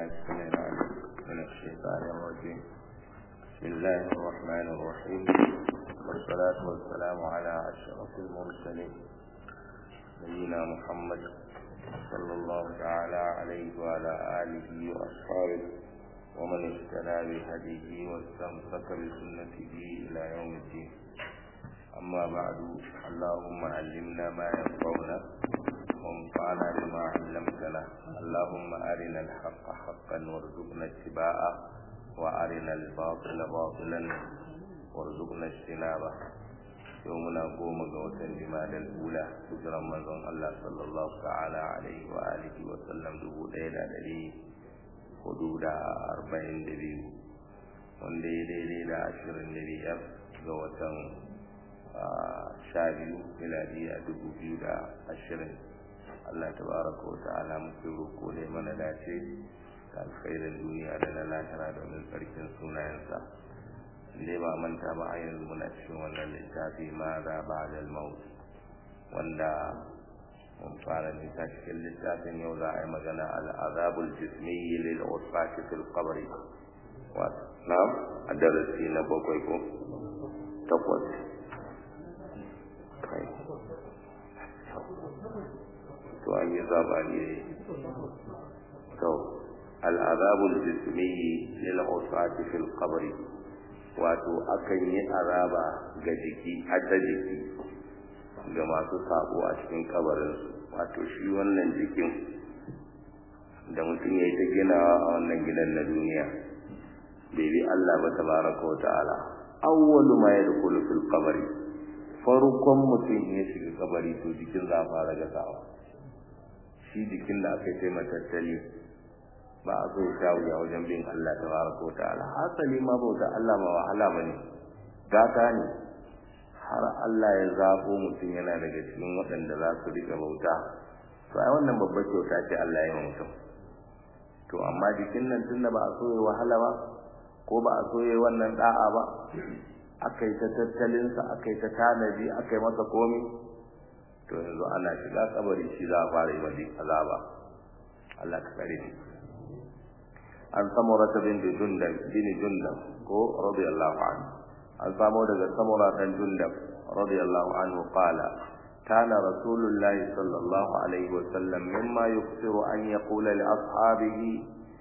بالله السميع العليم من الشيطان الرجيم بسم الله الرحمن الرحيم والصلاة والسلام على أشرف المرسلين نبينا محمد صلى الله تعالى عليه وعلى آله وأصحابه ومن اهتدى بهديه واستمسك بسنته إلى يوم الدين أما بعد اللهم علمنا ما ينفعنا وانفعنا بما علمتنا اللهم أرنا الحق حقا وارزقنا اتباعه وأرنا الباطل باطلا وارزقنا اجتنابه يومنا قوم قوتا جمال الأولى هجرا من الله صلى الله تعالى عليه وآله وسلم دبو ليلة دليل hudu da arba'in da biyu wanda ya daidai da ashirin da biyar ga watan sha biyu miladiya dubu biyu da ashirin Allah ta baraka wa ta'ala muke roko da mana dace da alkhairin duniya da na lahira domin tsarkin sunayensa inda ba manta ba a yanzu muna cikin wannan littafi ma za ba da maut wanda mun fara nisa cikin littafin yau za a yi magana al'azabul jismiyyi lil usfati fil qabri wato na a darasi na bakwai ko takwas kai to an yi zabani ne to al'azabul jismiyyi lil usfati fil qabri wato akan yi azaba ga jiki har da jiki ga masu sabo a cikin kabarinsu wato shi wannan jikin da mutum ya yi ta ginawa a wannan gidan na duniya bai bi Allah ba tabaraka wa ta'ala awwalu ma yadkhulu fil qabri farkon mutum ya shiga kabari to jikin za a fara gasawa shi jikin da aka yi matattali ba a so ya wuya wajen bin Allah tabaraka wa ta'ala hasali ma bauta Allah ma wahala bane gata ne har Allah ya zabo mutum yana daga cikin waɗanda za su riƙa bauta to ai wannan babbar kyauta ce Allah ya yi mutum to amma jikin nan tunda ba a so ya wahala ba ko ba a so ya wannan da'a ba aka yi ta tattalinsa aka yi ta tanadi aka yi masa komi to yanzu ana shiga kabari shi za a fara yi wa azaba Allah ka kare ni an samurata bin jundab bin jundab ko radiyallahu anhu an samo daga samura dan jundab radiyallahu anhu qala kana rasulullah sallallahu alaihi wasallam mimma yuksiru an yaqula li ashabihi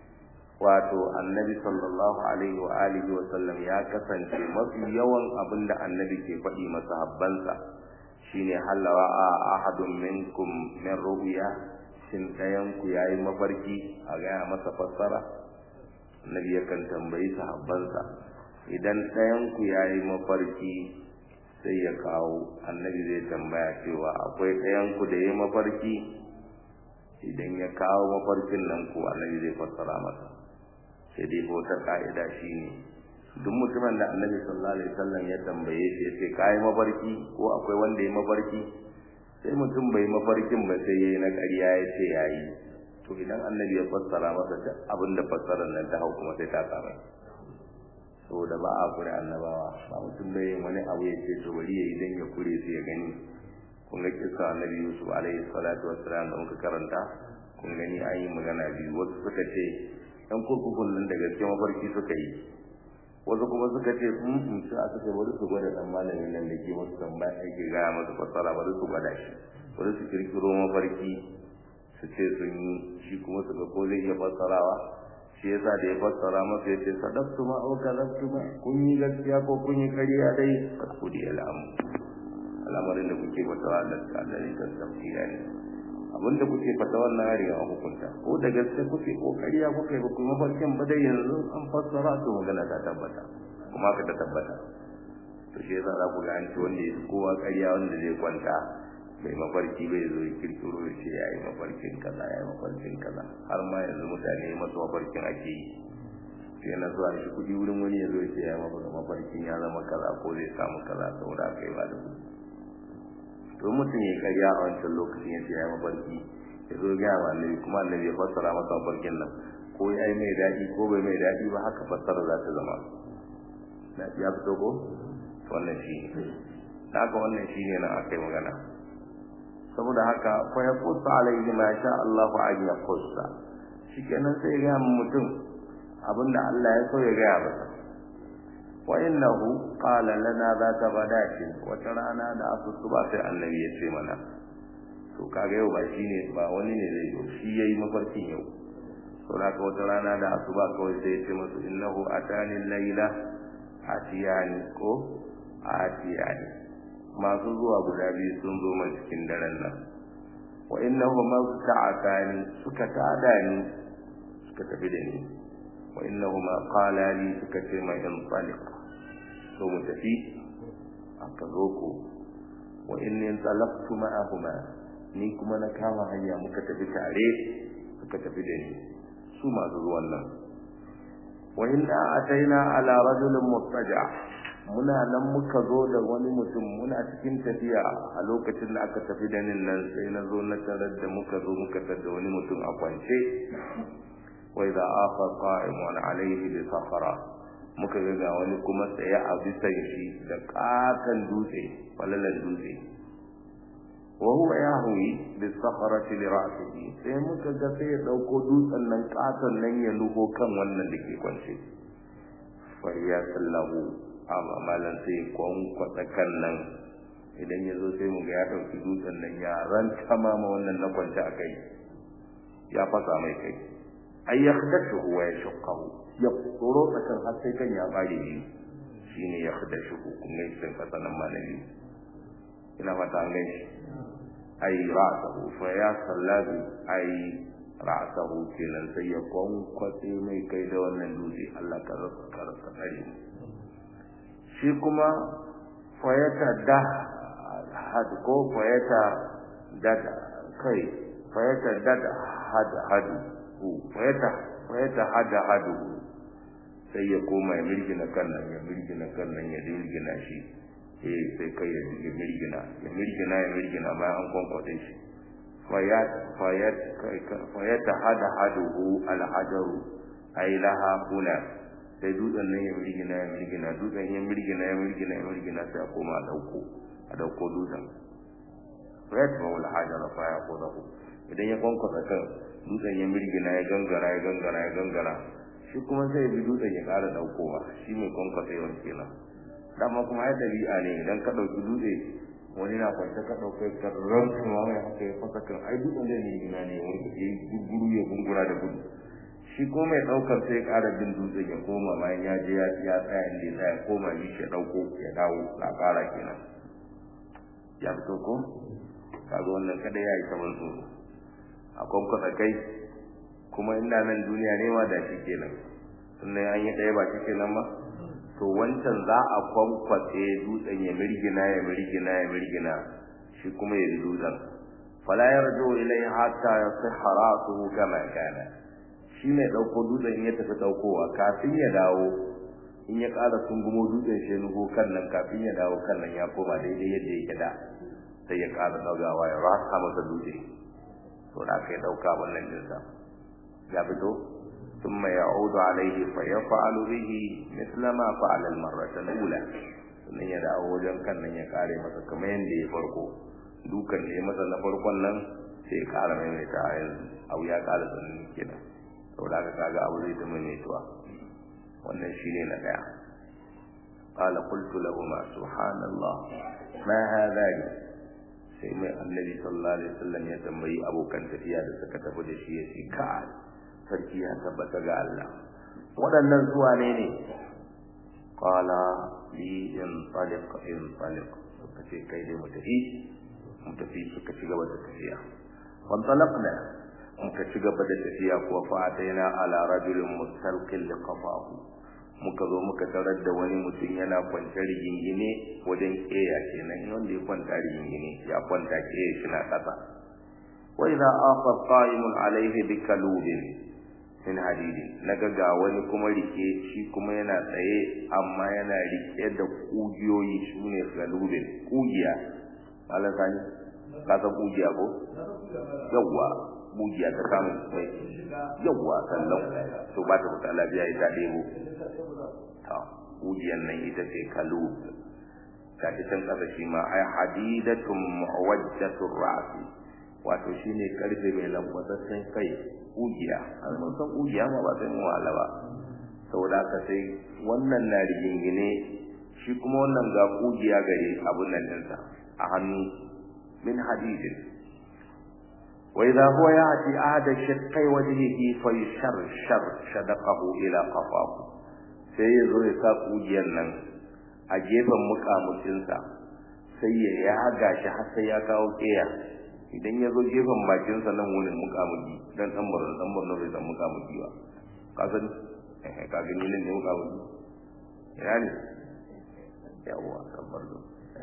wato annabi sallallahu alaihi wa alihi wasallam ya kasance mafi yawan abinda annabi ke faɗi masahabbansa shine halawa a ahadun minkum min ru'ya shin dayan ku yayi mafarki a ga masa fassara annabi yakan tambayi sahabbansa idan ɗayanku ya yi mafarki sai ya kawo annabi zai tambaya cewa akwai ɗayanku da ya yi mafarki idan ya kawo mafarkin nan ko annabi zai fassara masa sai dai wata ka'ida shi ne duk mutumin da annabi sallallahu alaihi wasallam ya tambaye shi ya ce ka yi mafarki ko akwai wanda ya mafarki sai mutum bai mafarkin ba sai ya yi na ƙarya ya ce ya yi to idan annabi ya fassara masa duk abin da fassarar nan ta hau kuma sai ta kama saboda ba a kure annabawa ba mutum bai yin wani abu ya ce to bari ya yi dan ya kure su ya gani kun ga kisa annabi yusuf alaihi salatu wassalam da muka karanta kun gani an yi magana biyu wasu suka ce yan kurkukun nan da gaske mafarki suka yi wasu kuma suka ce sun sun ci a suka bari su gwada dan malamin nan da ke musu tambaya ake gaya masu fassara bari su gwada shi bari su kirkiro mafarki su ce sun yi shi kuma su ga ko zai iya fassarawa shi yasa da ya fassara masa ya ce sadaqtu ma aw kadhabtu ma kun yi gaskiya ko kun yi ƙarya dai fasudi al'amu al'amarin da kuke fatawa da kadari da tafsira ne abin da kuke fata wannan hari a hukunta ko da gaske kuke ko ƙarya kuke ba kuma mafarkin ba dai yanzu an fassara to magana ta tabbata kuma ka ta tabbata to shi yasa za ku ga an ce wanda ya kowa ƙarya wanda zai kwanta mai mafarki bai zo ya kirkiro ya ce ya yi mafarkin kaza ya yi mafarkin kaza har ma yanzu mutane masu mafarkin ake yi sai na zuwa shi kuɗi wurin wani ya zo ya ce ya yi mafarkin ya zama kaza ko zai samu kaza saboda aka yi ba da kuɗi to mutum ya karya a wancan lokacin ya ce ya yi mafarki ya zo gaya wa annabi kuma annabi ya fassara masa mafarkin nan ko ya yi mai daɗi ko bai mai daɗi ba haka fassara za ta zama ya fito ko wannan shi ne haka wannan shi ne nan aka yi magana saboda haka fa ya kusa alaihi ma sha Allahu an ya kusa shikenan sai ya ga mutum abinda Allah ya so ya ga masa wa innahu qala lana zata badatin wata rana da asuba sai annabi ya ce mana to kaga yau ba shine ba wani ne zai yi shi yayi mafarkin yau to da ka wata rana da asuba kawai sai ya ce musu innahu atani layla atiyani ko atiyani masu zuwa guda biyu sun zo mai cikin daren nan wa innahu masta'atani suka tada ni suka tafi da ni wa innahu ma qala li suka ce mai in taliq to mu tafi aka zo ko wa inni talaqtu ma'ahuma ni kuma na kama hanya muka tafi tare suka tafi da ni su masu zuwan nan wa inna ataina ala rajulin mustaja muna nan muka zo da wani mutum muna cikin tafiya a lokacin da aka tafi da nin nan sai na zo na tarar da muka zo muka tar da wani mutum a kwance wa idza afa qa'imun alayhi bi safara muka ga ga wani kuma tsaye a bisan shi da kakan dutse falalan dutse wa huwa yahwi bi safarati li ra'sihi sai muka ga sai ya dauko dutsen nan katon nan ya nuho kan wannan da ke kwance fa ya sallahu amma malan sai kwankwasa kan nan idan ya zo sai mu ga ya ɗauki dutsen nan ya ranta ma wannan na kwance a kai ya fasa mai kai ai ya khadashu wa ya shaqahu ya tsoro tsakan har sai kan ya bare shi shine ya khadashu kun ga sai fasa nan malami ina fata an gani ai ra'sahu fa ya sallabi ai ra'sahu kenan sai ya kwankwatse mai kai da wannan dutse Allah ka rasa ka rasa tsare shi kuma fayata da had ko fayata dada kai fayata dada had hadu fayata fayata hada hadu sai ya koma ya mirgina kan nan ya mirgina kan nan ya mirgina shi eh sai kai ya mirgina ya mirgina ya mirgina bayan an kwankwate shi fayat fayat fayata hada hadu al hajaru ay laha kuna sai dutsen nan ya mirgina ya mirgina dutsen ya mirgina ya mirgina ya mirgina sai a koma a dauko a dauko dutsen red ma wala hajara fa ya ko dahu idan ya kwankwasa kan dutsen ya mirgina ya gangara ya gangara ya gangara shi kuma sai bi dutsen ya ƙara daukowa shi mai kwankwasa yawan kenan dama kuma ya dabi'a ne idan ka dauki dutse wani na kwance ka dauke ka rantsu ma mai haka ya fasa kan ai dutsen zai mirgina ne wani ya gurguru ya gungura da gudu shi ko mai daukar sai ya ƙara bin dutsen ya koma bayan ya je ya ya tsaya inda ya tsaya koma ni shi dauko ya dawo na ƙara kenan ya fito ko kaga wannan kada ya yi saman tsoro a kwankwasa kai kuma ina nan duniya ne ma da shi kenan sannan an yi ɗaya ba shi kenan ba to wancan za a kwankwatse dutsen ya mirgina ya mirgina ya mirgina shi kuma ya dutsen fala yarju ilai hatta yasihha ra'suhu kama kana shi mai ɗauko dutsen ya tafi ɗaukowa kafin ya dawo in ya ƙara sungumo dutsen shi nugo kan nan kafin ya dawo kan nan ya koma daidai yadda yake da sai ya ƙara ɗaugawa ya rasa masa dutse to da aka yi ɗauka wannan jinsa ya fito ثم يعود عليه فيفعل به مثل ما فعل المرة الأولى sannan ya dawo wajen kan nan ya kare masa kamar yadda ya farko dukan da ya masa na farkon nan sai ya kara maimaita a yanzu abu ya kara tsanani kenan saboda haka kaga abu zai ta maimaituwa wannan shine na daya qala qultu lahum subhanallah ma hadha sai mai annabi sallallahu alaihi wasallam ya tambayi abokan tafiya da suka tafi da shi ya ce ka sarki ya tabbata ga Allah waɗannan zuwa ne ne qala li in taliq in taliq suka ce kai dai mu tafi mu tafi suka ci gaba da tafiya wan talaqna muka ci gaba da tafiya kuwa fa ataina ala rajulin mustalqil liqafahu muka zo muka tarar da wani mutum yana kwance rigingine wajen keya kenan wanda ya kwanta rigingine ya kwanta keya shi na kasa wa idza afa qa'imun alayhi bikalubin min hadidi naga ga wani kuma rike shi kuma yana tsaye amma yana rike da kugiyoyi sune kalubin kugiya Allah sani ka san kugiya ko yawa kugiya ta samu mai yawa sallan to ba ta fita lafiya ita debo ta kugiyan nan ita ce kalub ta can kasa shi ma ai hadidatun muwajjatur ra'si wato shine karfe mai lambataccen kai kugiya har mun san kugiya ma ba sai mu wahala ba saboda haka sai wannan na rigingine shi kuma wannan ga kugiya gare abun nan dinsa a hannu min hadidin wa idha huwa ya'ti ahada shaqqai wajhihi fa yusharshar shadaqahu ila qafahu sai ya zo ya sa kugiyan nan a gefen mukamucinsa sai ya yaga shi har sai ya kawo keya idan ya zo gefen bakinsa nan wurin mukamuki dan dan murna dan murna bai san mukamuki ba ka san eh ka gani nan ne mukamuki ina ne yawa dan murna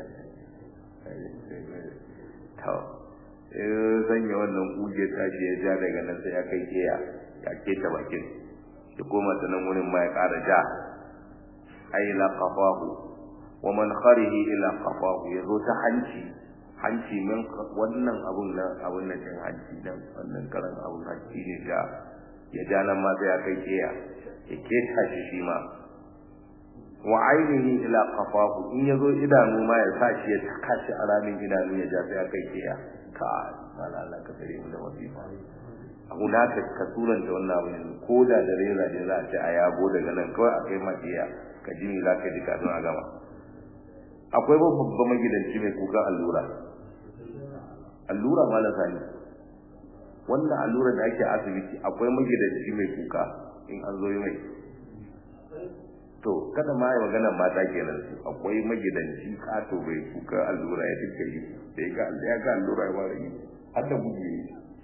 to eh sanya wannan kuje tashi ya ja daga nan sai ya kai keya ya keta bakin ya koma ta nan wurin ma ya ƙara ja ay la qafahu wa man kharihi ila qafahu yazo ta hanci hanci min wannan abun nan abun nan din hanci dan wannan karan abun hanci ne da ya ja nan ma sai ya kai keya ya keta shi shi ma wa ainihi ila qafahu in yazo idanu ma ya sa shi ya taka shi a ramin idanu ya ja sai ya kai keya ka mala Allah ka tare mu da wasifa hunaka ka turanta wannan abin ko da da reza ne za a ce a yabo daga nan kawai a kai makiya ka ji za ka ji kafin a gama akwai babban magidanci mai kukan allura allura ma na sani wannan allura da ake asibiti akwai magidanci mai kuka in an zo yi mai to kada ma yi maganar mata kenan su akwai magidanci kato bai kuka allura ya dinka yi sai ka ya ga allura ya fara yi har da gudu yi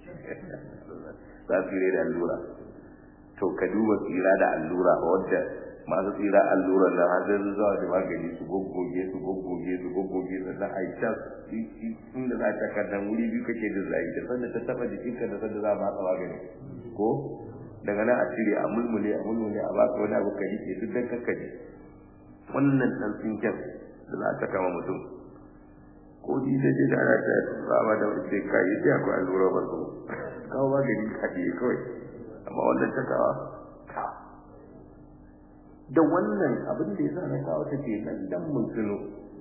za su yi da allura to ka duba tsira da allura wadda masu tsira allura na hadin zuwa da magani su goggoge su goggoge su goggoge da na aisha inda za ta kaddan wuri biyu kake da zai da sanda ta taba jikinka da sanda za ba ka magani ko daga nan a cire a mulmule a mulmule a baka wani abu ka rike duk dan kakkaje wannan dan tsinken da za ta kama mutum ko ji da ji da ana ta ba da wani kai sai akwai allura ba su kawo magani kaɗe kawai amma wannan ta kawa ka da wannan abin da ya sa na kawo ta ke nan dan mun tuno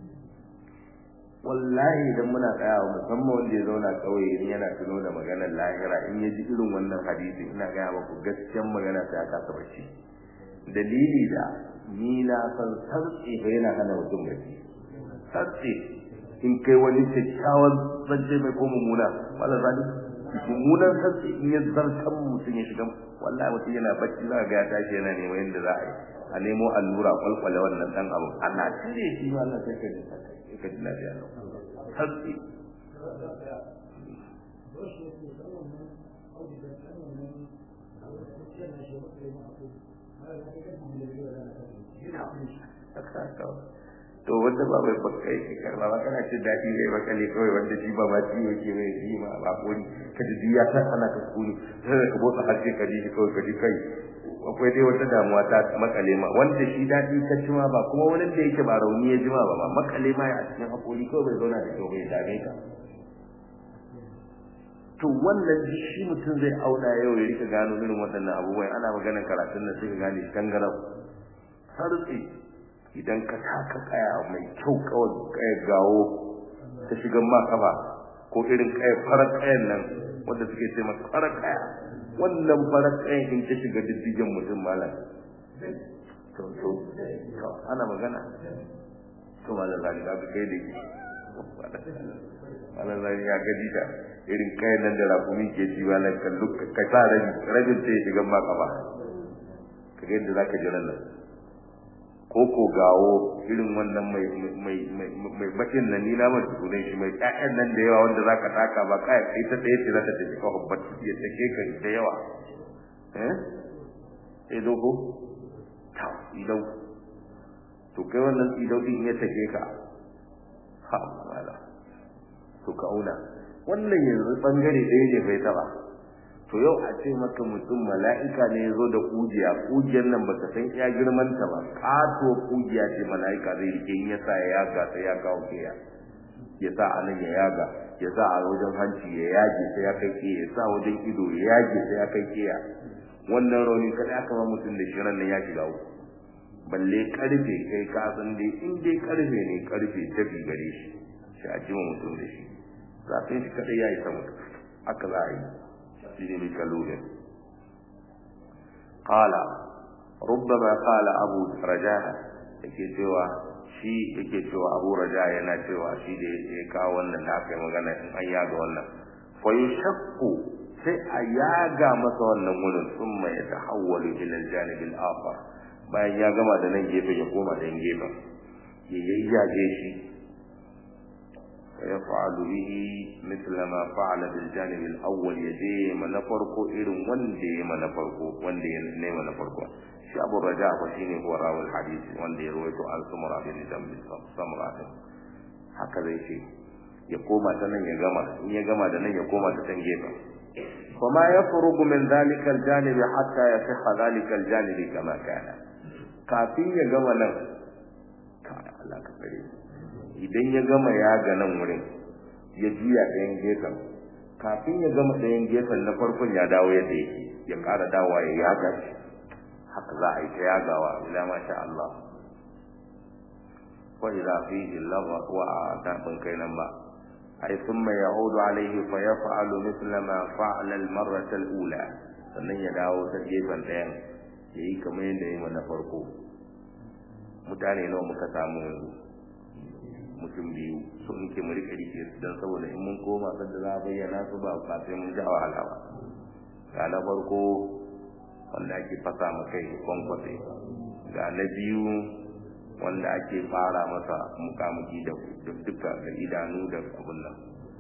wallahi idan muna tsayawa musamman wanda ya zauna kauye in yana tuno da maganar lahira in ya ji irin wannan hadisi ina gaya maku gaskiyan magana sai aka kasa bacci dalili da ni na san sarki fa yana hana mutum bacci sarki in kai wani kyakkyawan zance mai ko mummuna wala zali mummunan sarki in ya zartan mutum ya shiga wallahi mutum yana bacci za ga ya tashi yana neman yadda za a yi a nemo allura kwalkwale wannan dan abu ana cire shi ma Allah sai ka ji ka ji lafiya sarki to wanda ba bai baka yake karba ba kana cin daɗi bai baka ne kawai wanda shi ba ma ciwo ke mai ji ma ba kori ka ji ya san ana ka kuni sai ka botsa harshe ka ji kawai ka ji kai akwai dai wata damuwa ta makale ma wanda shi daɗi ka ci ma ba kuma wani da yake ba rauni ya jima ba ba makale ma ya a cikin hakori kawai bai zauna da kyau bai dame ka to wannan shi mutum zai auna yau ya rika gano irin waɗannan abubuwan ana maganar karatun nan sai ka gane tangarau sartsi idan ka taka kaya mai kyau kawai kaya gawo ta shigan ma kafa ko irin kaya farar kayan nan wanda suke ce masa farar kaya wannan farar kayan in ta shiga diddigen mutum malam to to to ana magana to malam zani ga ka kai da ki malam zani ya gaji da irin kayan nan da rakumi ke ci malam kallu ka sa rabi rabin sai shigan ma kafa ka ga yadda zaka ji nan ko ko gawo irin wannan mai mai mai bakin nan ni na mai sunan shi mai ƴaƴan nan da yawa wanda zaka taka ba kai kai ta tsaye ce zaka tafi ka hubbat ya take ka da yawa eh sai dogo ta idan to kai wannan idan din ya take ka ha wala to ka auna wannan yanzu bangare ɗaya ne bai taba to yau a ce maka mutum mala'ika ne ya zo da kujiya kujiyar nan baka san iya girman ta ba kato kujiya ce mala'ika zai rike in ya sa ya yaga sai ya kawo kiya ya sa a nan ya yaga ya sa a wajen hanci ya yage sai ya kai kiya ya sa wajen ido ya yage sai ya kai kiya wannan rauni kada aka ba mutum da shirin nan ya shiga uku balle karfe kai ka san dai in dai karfe ne karfe tafi gare shi sai a jima mutum da shi zafin shi kadai ya yi ta mutu haka za a yi shi ne mai kalolin qala rubbama qala abu rajaha yake cewa shi yake cewa abu raja yana cewa shi da ya kawo wannan da aka yi magana in an yaga wannan fa yashaqu sai a yaga masa wannan wurin thumma yatahawwalu ila al-janib al-akhar bayan ya gama da nan gefe ya koma da gefen ya yayyage shi فيفعل به مثل ما فعل بالجانب الاول يجي من فرقو irin wanda ya mana farko wanda ya ne mana farko shi Abu Raja ko shine huwa rawal hadisi wanda ya rawaito an sumra bin dambi samra haka zai ce ya koma ta nan ya gama in ya gama da nan ya koma ta can gefen فما يفرغ من ذلك الجانب حتى يصح ذلك الجانب كما كان kafin ya gama nan ka Allah ka tsare idan ya gama ya ga nan wurin ya juya ɗayan gefen kafin ya gama ɗayan gefen na farkon ya dawo yadda yake ya ƙara dawowa ya yaga shi haka za a yi ta yagawa ila masha Allah wa idza fihi lagha wa tabin kai nan ba ay thumma yaudu alayhi fa yaf'alu mithla ma fa'ala al-marrah al-ula sannan ya dawo ta gefen ɗayan yayi kamar yadda yayi na farko mutane nawa muka samu yanzu mutum biyu so muke mu rike rike su dan saboda in mun koma san da za a bayyana su ba ba sai mun ja wahala ba ga na farko wanda ake fasa ma kai kwankwatse ga na biyu wanda ake fara masa mukamuki da duka da idanu da abun nan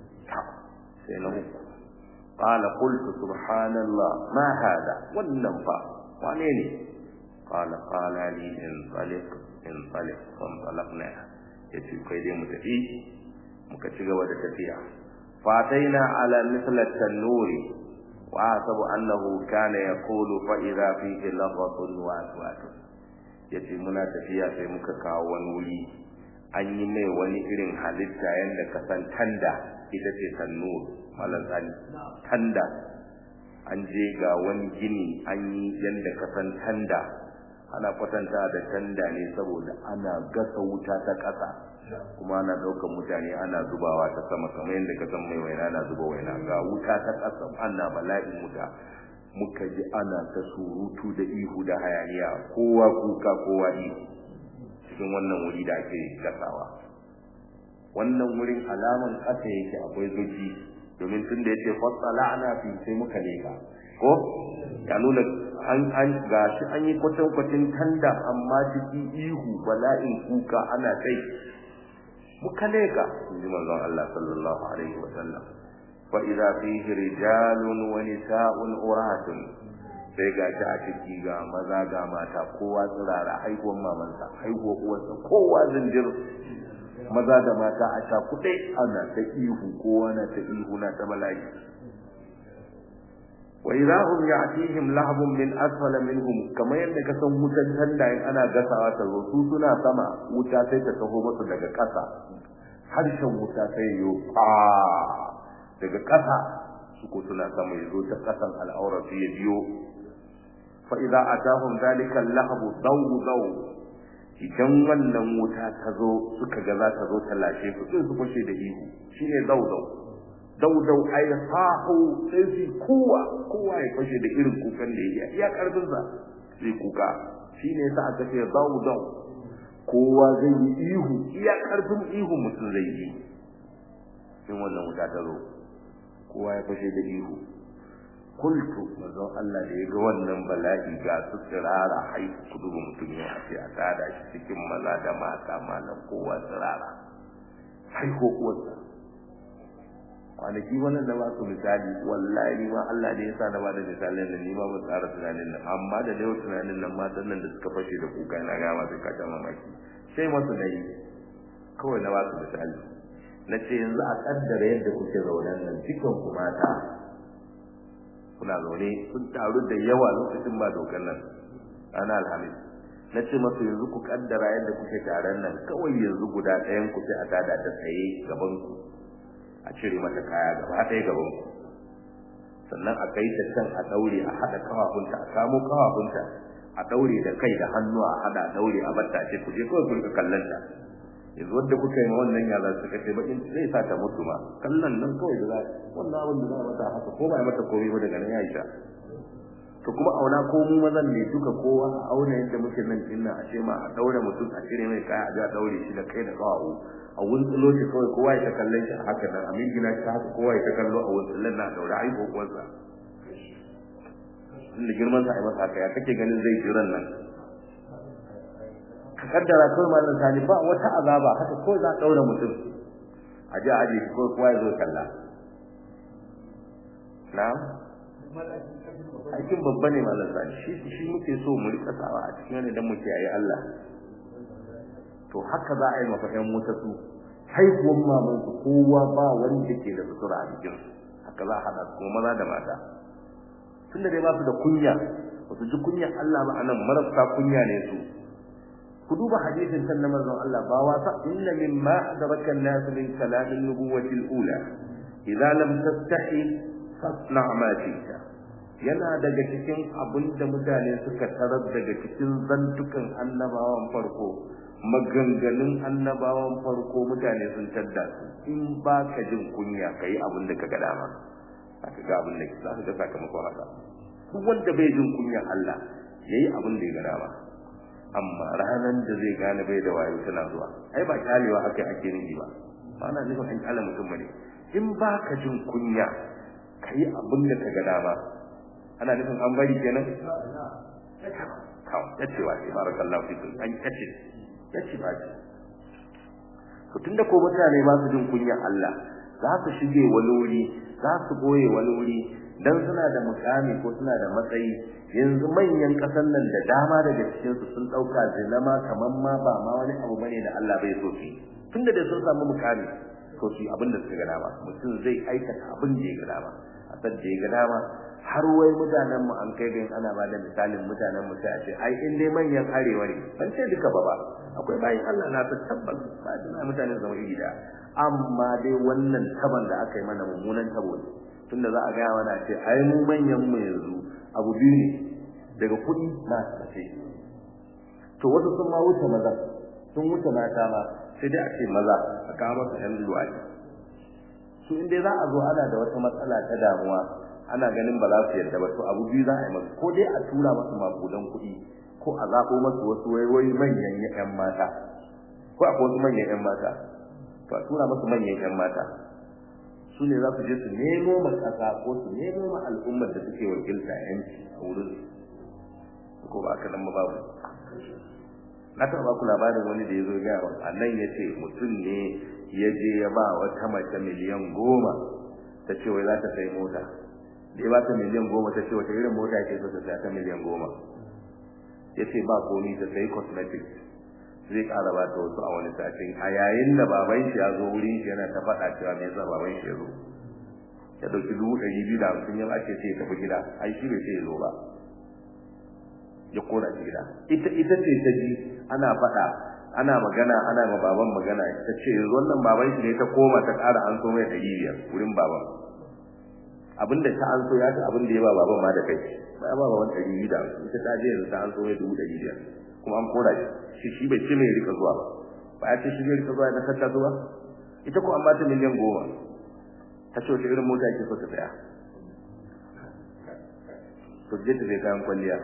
sai na uku qala qultu subhanallah ma hada wannan fa wane ne qala qala li in taliq in taliq fan talaqna yace kai dai mu tafi muka ci gaba da tafiya fataina ala misl at-tanuri wa asabu annahu kana yaqulu fa idha fihi laghatun wa aswatun yace muna tafiya sai muka kawo wani wuri an yi mai wani irin halitta yanda ka san tanda ita ce tannur malan tsani tanda an je ga wani gini an yi yanda ka san tanda ana kwatanta da tanda ne saboda ana gasa wuta ta ƙasa kuma ana ɗaukar mutane ana zubawa ta sama kamar yadda ka san mai waina na zuba waina ga wuta ta ƙasa ana bala'in wuta muka ji ana ta surutu da ihu da hayaniya kowa kuka kowa ihu cikin wannan wuri da ake gasawa wannan wurin alaman ƙasa yake akwai zuci domin tun da yake fassala ana fi sai muka leka ko ya nuna an an gashi an yi kwatan kwatin tanda amma ciki ihu bala'in kuka ana kai muka leka inji manzon Allah sallallahu alaihi wa sallam fa idza fihi rijalun wa nisa'un uratun sai ga shi a ciki ga maza ga mata kowa tsirara haihuwar mamansa haihuwar uwarsa kowa zinjir maza da mata a cakuɗe ana ta ihu kowa na ta ihu na ta bala'i wa idza hum ya'tihim lahbun min asfala minhum kamar yadda ka san wutan tanda in ana gasawa ta zo su suna sama wuta sai ta taho musu daga ƙasa harshen wuta sai yo fa daga ƙasa su ko suna sama yazo ta ƙasan al'aura su ya biyo fa idza atahum dhalika al-lahbu daw daw idan wannan wuta ta zo suka ga za ta zo ta lashe su sai su fashe da ihu shine daw daw daudau ai sahu sai su kowa kowa ya fashe da irin kukan da yake iya karfin sa sai kuka shine yasa aka ce daudau kowa zai yi ihu iya karfin ihu mutum zai yi in wannan wuta ta zo kowa ya fashe da ihu kultu manzon Allah da ya ga wannan bala'i ga su tsirara hai ku duba mutum ya ce a tada shi cikin maza da mata malam kowa tsirara hai ko kuwa kwanaki wannan da ba su misali wallahi ma Allah ne ya sa na bada misalin nan ni ma ba tsara tunanin nan amma da dai tunanin nan matan nan da suka fashe da kuka ina ga masu kata mamaki sai masu nayi kawai na ba su misali na ce yanzu a kaddara yadda kuke zaune nan cikin ku mata kuna zaune kun taru da yawa lokacin ba dokar nan ana alhamis na ce masu yanzu ku kaddara yadda kuke taron nan kawai yanzu guda ɗayan ku sai a tada ta tsaye gaban ku a cire mata kaya gaba ɗaya gaban ku sannan a kai ta can a daure a haɗa kafafunta a kamo kafafunta a daure da kai da hannu a haɗa a daure a batta ce ku je kawai ku rika kallon ta yanzu wanda kuka yi ma wannan yara suka ce bakin zai sa ta mutu ma kallon nan kawai da za wannan abin da za a mata haka ko ba a mata komai ba daga nan ya isa to kuma auna ko mu mazan ne duka kowa a auna yadda muke nan dinna a ce ma a daure mutum a cire mai kaya a ga daure shi da kai da kawo a wuntsulo shi kawai kowa ya ta kallon shi a haka nan a gina shi haka kowa ya ta kallo a wuntsulan na daure ai kokonsa inda girman sa ai masa haka ya kake ganin zai jiran nan ka kaddara kawai mallan sani ba wata azaba haka ko za a daura mutum a ji a aje shi kawai kowa ya zo kalla na'am aikin babba ne malam sani shi shi muke so mu rika sawa a cikin wani dan mu kiyaye Allah to haka za a yi maka ƴan wuta su haihuwan maman su kowa ba wanda ke da sutura a jikin su haka za a hada su kuma maza da mata tunda dai ba su da kunya ba su ji kunyar Allah ba anan marasa kunya ne su ku duba hadisin can na manzon Allah ba wasa inna mimma adraka an-nas min kalam an-nubuwwati al-ula idza lam tastahi fasna ma shi'ta yana daga cikin abin da mutane suka tarar daga cikin zantukan annabawan farko maganganun annabawan farko mutane sun tadda su in ba ka jin kunya ka yi abin da ka ga dama za ka ga abin da za ka ga sakamakon haka duk wanda bai jin kunya Allah ya yi abin da ya ga dama amma ranar da zai gane bai da wayo tana zuwa ai ba kyalewa haka ake nufi ba ba na nufin an kyale mutum bane in ba ka jin kunya ka yi abin da ka ga dama ana nufin an bari kenan kawo yacewa ce barakallahu fikum an yace yace ba ce to tunda ko mutane ba su jin kunya Allah za su shige wani wuri za su goye wani wuri dan suna da mukami ko suna da matsayi yanzu manyan kasan nan da dama daga cikin su sun dauka zinama kaman ma ba ma wani abu bane da Allah bai so su tunda da sun samu mukami to su abin da suka ga dama mutum zai aikata abin da ya ga dama a san da ya ga dama har wai mutanen mu an kai gain ana bada misalin mutanen mu sai a ce ai in dai manyan arewa ne ban ce duka ba ba akwai bayin Allah na ta tabbas ba dina mutanen zama iri da amma dai wannan taban da aka yi mana mummunan tabo ne tunda za a ga mana ce ai mu manyan mu yanzu abu biyu ne daga kuɗi na tafe to wasu sun ma wuce maza sun wuce mata ma sai dai a ce maza a kawo masa yan luwadi su in dai za a zo ana da wata matsala ta damuwa ana ganin ba za su yarda ba to abu biyu za a yi masu ko dai a tura masu makudan kuɗi ko a zaɓo masu wasu waiwai manyan ƴan mata ko akwai wasu manyan ƴan mata to a tura masu manyan ƴan mata su ne za su je su nemo ma ƙasa ko su nemo ma al'ummar da suke wakilta yanci a wurin ko ba aka nan ba babu na taɓa ku labarin wani da ya zo gaya a nan ya ce mutum ne ya je ya ba wata mace miliyan goma ta ce wai za ta sai mota da ya ba ta miliyan goma ta ce wata irin mota ke so ta saya ta miliyan goma ya ce ba komi ta sai cosmetics zai ƙara ba ta wasu a wani sashen a yayin da baban shi ya zo wurin shi yana ta faɗa cewa me yasa baban shi ya zo ya ɗauki dubu ɗari biyu da hamsin ya ake ce ya tafi gida ai shi bai ce ya zo ba ya kora shi gida ita ita ce ta ji ana faɗa ana magana ana ma baban magana ta ce yanzu wannan baban shi ne ta koma ta ƙara an so mai ɗari biyar wurin baban abinda ta an so ya ta abin da ya ba baban ma da kai ba ya ba baban ɗari biyu da hamsin ita ta je yanzu ta an so mai dubu ɗari biyar kuma an kora shi shi bai ce mai rika zuwa ba ba ya ce shi zai rika zuwa na tatta zuwa ita ko an ba ta miliyan goma ta ce wata irin mota ke so ta saya to je ta zai kayan kwalliya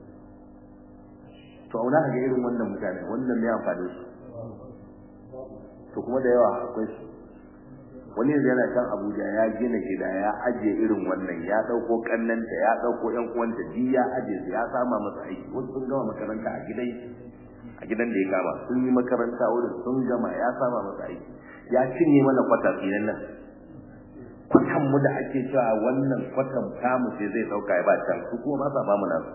to auna ga irin wannan mutane wannan ne amfani su to kuma da yawa akwai su wani yanzu yana kan Abuja ya gina gida ya ajiye irin wannan ya dauko kannanta ya dauko yan uwanta ji ya ajiye su ya sama masa aiki wasu sun gama makaranta a gidan a gidan da ya kama sun yi makaranta wurin sun gama ya sama masa aiki ya cinye mana kwata tsinan nan kwatan mu da ake cewa wannan kwatan tamu sai zai dauka ya ba can su kuma ba sa ba mu nasu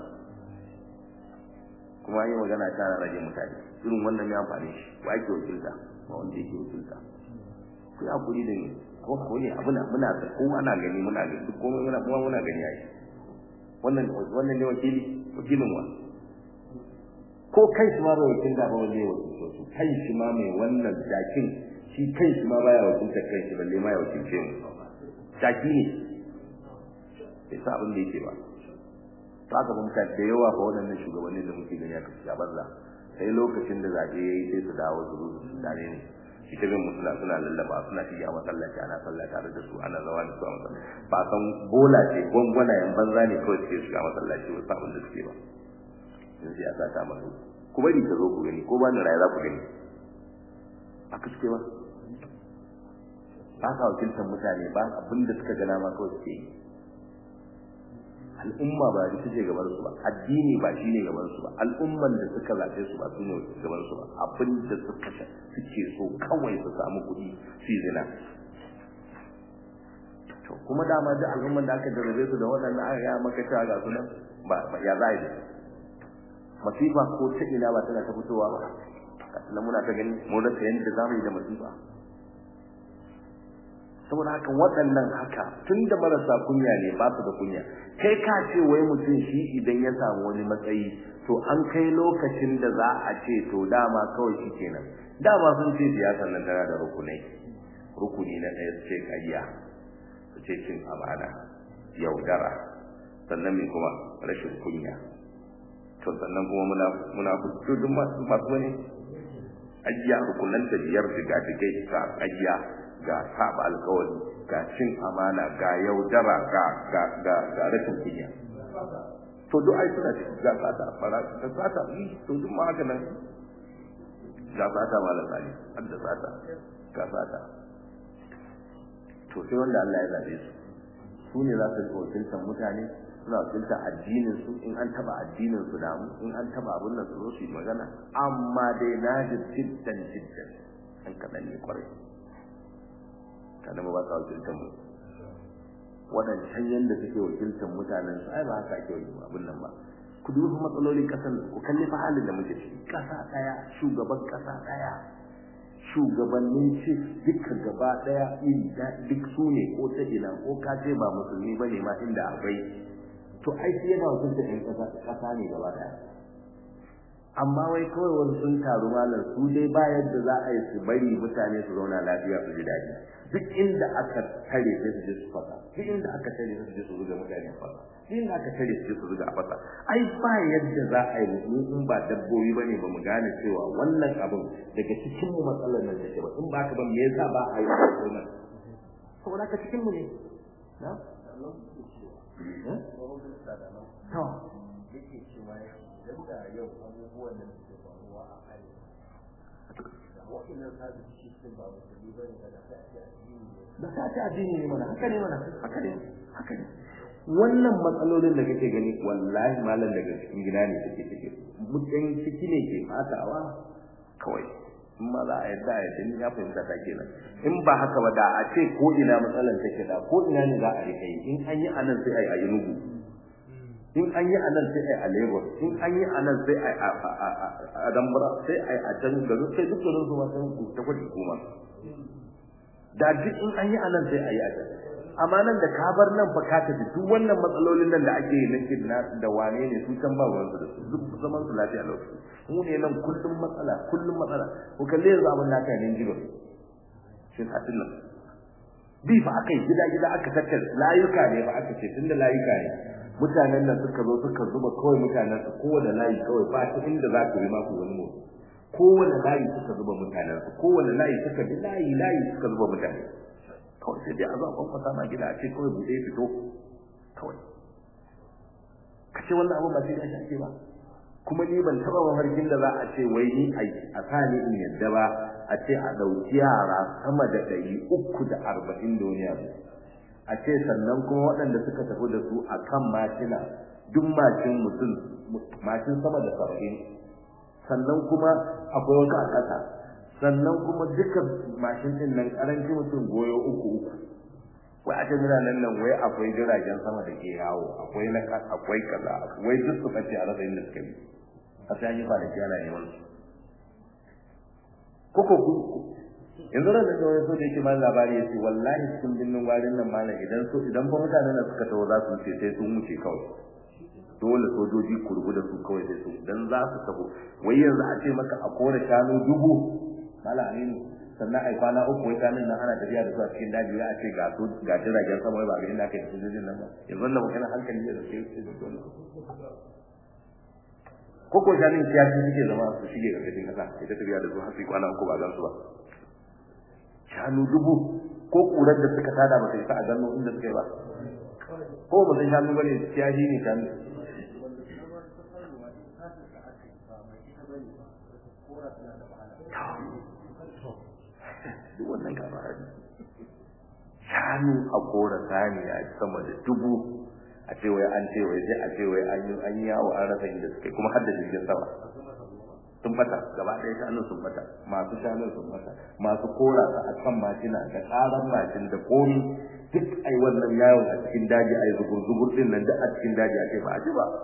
kuma yi magana ta rage mutane irin wannan ya amfani shi ba ake wakilta ba wanda yake wakilta ku ya kuri da ni ko ko ne abuna muna da ko ana gani muna gani duk komai muna kuma muna gani ai wannan wannan ne wakili wakilin wa ko kai shi ma bai wakilta ba wanda ya wakilta su kai shi ma mai wannan jakin shi kai shi ma baya wakilta kai shi balle ma ya wakilce mu jaki ne bai sa abin da yake ba to aka mun ka da yawa fa waɗannan shugabannin da muke gani aka ci banza sai lokacin da zaɓe ya yi sai su dawo su zo su dare ne ita bin musula suna lallaba suna shiga masallaci ana sallah tare da su ana zawa da su a masallaci ba san bola ce gwangwanayen banza ne kawai suke shiga masallaci wasu abin da suke ba yanzu ya sa ta masu ku bari ka zo ku gani ko ba ni raye za ku gani a kaske ba ba ka wakiltar mutane ba abin da suka gana ma kawai suke yi al'umma ba ita ce gaban su ba addini ba shine gaban su ba al'umman da suka zaɓe su ba su ne gaban su ba abin da suka suke so kawai su samu kuɗi su zina to kuma dama da al'umman da aka jarrabe su da waɗannan aka ya maka cewa ga sunan ba ya za yi masifa ko ta ina ba tana ta fitowa ba sannan muna ta gani mu rasa yadda za mu yi da masifa saboda haka waɗannan haka tun da marasa kunya ne ba su da kunya kai ka ce wai mutum shi idan ya samu wani matsayi to an kai lokacin da za a ce to dama kawai shi kenan dama sun ce siyasar nan tana da rukunai rukuni na ɗaya su ce ƙarya su ce cin amana yaudara sannan mai kuma rashin kunya to sannan kuma muna muna duk masu masu wani ajiya rukunan da biyar diga digai ga ajiya ga saba alkawari ga cin amana ga yaudara ga ga ga ga rashin kunya to duk ai suna cikin ga fata fara da fata yi to duk ma haka nan ga fata malam sani har da fata ga fata to sai wanda Allah ya zabe su su ne za su wakiltar mutane suna wakiltar addinin su in an taba addinin su damu in an taba abin nan su zo su yi magana amma dai na ji jiddan jiddan an kaɗan ne kwarai kada mu ba sa wakiltar mu waɗancan yadda suke wakiltar mutanen su ai ba haka ake yi abin nan ba ku duba matsalolin ƙasar ku kalli fa halin da muke ciki ƙasa ɗaya shugaban ƙasa ɗaya shugabannin ce duka gaba ɗaya iri duk su ne ko ta ina ko ka ce ba musulmi ba ne ma inda akwai to ai sai yana wakiltar ɗan ƙasa ƙasa ne gaba ɗaya amma wai kawai wani sun taru malam su dai ba yadda za a yi su bari mutane su zauna lafiya su ji daɗi duk inda aka tare sai su je su fasa duk inda aka tare sai su je su zuga mutane a fasa duk inda aka tare su je su zuga a fasa ai ba yadda za a yi mu in ba dabbobi bane ba mu gane cewa wannan abin daga cikin mu matsalar nan take ba in ba ka ba me yasa ba a yi wannan saboda ka cikin mu ne na to yake cewa idan da yau abubuwan da suke faruwa a arewa da waɗannan sabis cikin ba musulmi ba ne da ta ce addini ne da ta ce addini ne mana haka ne mana haka ne haka ne wannan matsalolin da kake gani wallahi malam daga cikin gida ne take take mutan ciki ne ke fatawa kawai in ma za a yadda a yadda ni ya fahimta ta kenan in ba haka ba da a ce ko ina matsalar take da ko ina ne za a rika yi in an yi anan sai a yi a yi nugu in an yi anan sai ai a Lagos in an yi anan sai ai a Dambara sai ai a can garin sai duk garin su ma sai ku ta kudi kuma da duk in an yi anan sai ai a can amma nan da ka bar nan fa ka tafi duk wannan matsalolin nan da ake yi na kidna da wane ne su can ba ruwan su da su duk zaman su lafiya lokaci mu ne nan kullum matsala kullum matsala ko kalle yanzu abin da aka yi jigo shin hatin nan bi fa aka yi gida gida aka tattara layuka ne ba aka ce tunda layuka ne mutanen nan suka zo suka zuba kawai mutanen su kowane layi kawai ba ta inda za ku yi ma ku wani motsi kowane layi suka zuba mutanen su kowane layi suka bi layi layi suka zuba mutane kawai sai dai a zo a kwankwasa ma gida a ce kawai buɗe fito kawai ka ce wannan abin ba sai da shi ba kuma ni ban taɓa mafarkin da za a ce wai ni a sa ni in yadda ba a ce a ɗauki yara sama da ɗari uku da arba'in da wani abu a ce sannan kuma waɗanda suka tafi da su a kan mashina duk mashin mutum mashin sama da saba'in sannan kuma akwai wata a ƙasa sannan kuma duka mashin ɗin nan ƙaranci mutum goyo uku uku wai a jami'a nan nan wai akwai jiragen sama da ke yawo akwai na akwai kaza wai duk su ɓace a rasa inda suka bi a sai an yi kwanaki ana neman su koko ku yanzu ran da wani so da yake ma labari ya ce wallahi cikin binnin warin nan malam idan so idan fa mutanen da suka taho za su wuce sai sun wuce kawai dole sojoji ku rubu da su kawai sai su dan za su taho wai yanzu a ce maka a kore shanu dubu malam aminu sannan ai kwana uku wai shanun nan ana tafiya da su a cikin daji ya ce ga su ga jiragen sama wai ba ga inda aka yi sojojin nan ba yanzu wannan magana hankali ne da ke dole ko ko shanun kiyashi suke zama su shige ga cikin kasa ita tafiya da su har sai kwana uku ba gan su ba shanu dubu ko kurar da suka tada ba sai sa a gano inda suka yi ba ko ba sai shanu bane ciyayi ne shanu duk wannan gaba shanu a kora saniya sama da dubu a ce wai an ce wai sai a ce wai an yi an yawo an rasa inda suke kuma har da jirgin sama sun bata gaba ɗaya shanun sun bata masu shanun sun bata masu kora su a kan mashina da ƙaran mashin da komi duk ai wannan yawon a cikin daji ai zugur zugur din nan duk a cikin daji a ce ba a ci ba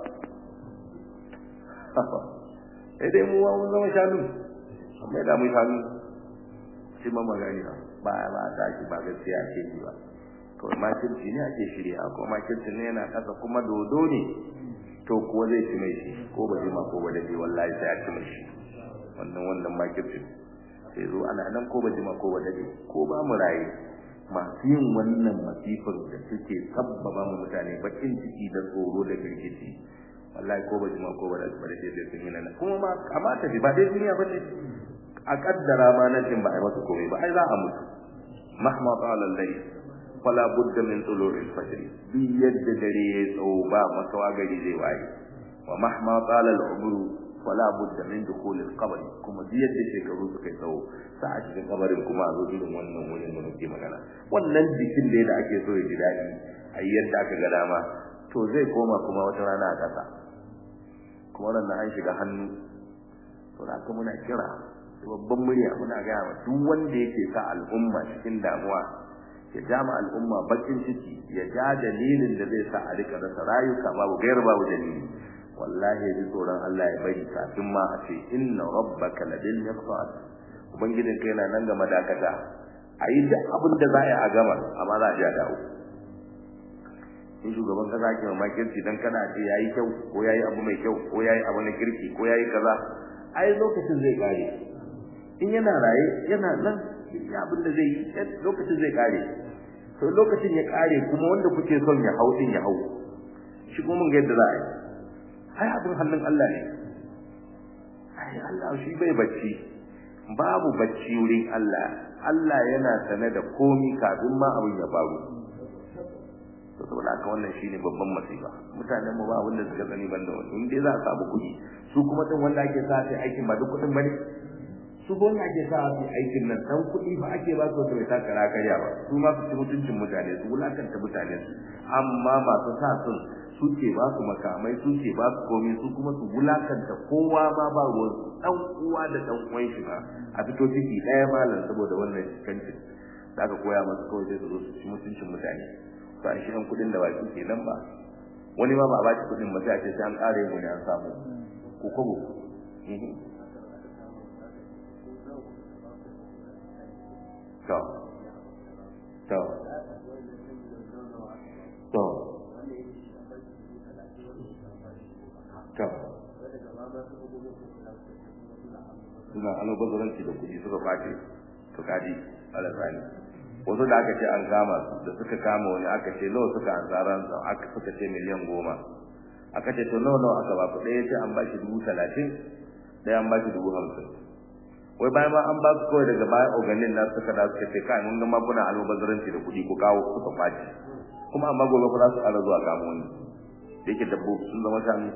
sai dai mu mun zama shanu amma da mu shanu sai ma magani ba ba ta shi ba gaskiya ake yi ba to makirci ne ake shirya ko makirci ne yana kasa kuma dodo ne to kuwa zai ci mai shi ko ba jima ko ba dade wallahi sai a ci mai shi wannan wannan makirci sai zo ana nan ko ba jima ko ba dade ko ba mu raye masu yin wannan masifar da suke sabbaba mu mutane bakin ciki da tsoro da girgici wallahi ko ba jima ko ba dade sai sun yi nan kuma ma kamata ba dai duniya ba ce a kaddara ma nan din ba ai masa komai ba ai za a mutu mahma qala al-layl fala budda min tulu'il fajr bi yadda dare ya tsawo ba makawa gari zai waye wa mahma qala al-umr fala budda min dukhul al-qabr kuma bi yadda shekaru suka tsawo sa a cikin kabarin kuma a zo irin wannan wurin da muke magana wannan jikin da da ake so ya ji dadi a yadda aka ga dama to zai koma kuma wata rana a kasa kuma wannan an shiga hannu to da muna kira babban murya muna gaya wa duk wanda yake sa al'umma cikin damuwa ya ja ma al'umma bakin ciki ya ja dalilin da zai sa a rika rasa rayuka babu gairu babu dalili wallahi ya ji tsoron Allah ya bari kafin ma a ce inna rabbaka labil mirsad ubangijin kai na nan ga madakata a yi duk abin da za a yi a gama amma za a ji a dawo in shugaban kasa ke mamakirci dan kana ce yayi kyau ko yayi abu mai kyau ko yayi abu na kirki ko yayi kaza ai lokacin zai kare in yana raye yana nan ya abin da zai yi lokacin zai kare to lokacin ya kare kuma wanda kuke son ya hau din ya hau shi kuma mun ga yadda za a yi ai abin hannun Allah ne ai Allah shi bai bacci babu bacci wurin Allah Allah yana sane da komi kafin ma abin ya faru to saboda haka wannan shine babban masifa mutanen mu ba wanda suka sani banda wannan in dai za a samu kuɗi su kuma din wanda ake sa sai aikin ba duk kuɗin bane su gona ake sa su aikin nan dan kuɗi fa ake ba su bai ta kara karya ba su ma su ci mutuncin mutane su wulakanta mutane su amma masu sa sun suke ba su makamai suke ba su komai su kuma su wulakanta kowa ma ba ruwan su dan uwa da dan uwan shi ba a fito ciki ɗaya malam saboda wannan kancin da aka koya masu kawai sai su zo su ci mutuncin mutane ba shi ɗan kuɗin da baki ke nan ba wani ma ba a ba shi kuɗin ba sai a ce sai an ƙare mu ne an samu ko kobo to to to to suna albazaranci da kuɗi suka kwace to kaji alasani wasu da aka ce an kama su da suka kama wani aka ce nawa suka an tsaran aka suka ce miliyan goma aka ce to nawa nawa aka ba ku ɗaya ce an ba shi dubu talatin ɗaya an ba shi dubu hamsin wai bayan ma an ba su kawai daga baya organin na suka da suka ce kai mun ga ma kuna almubazzaranci da kuɗi ku kawo suka kwace kuma amma gobe ku za su ƙara zuwa kamo wani da yake dabbobi sun zama shanu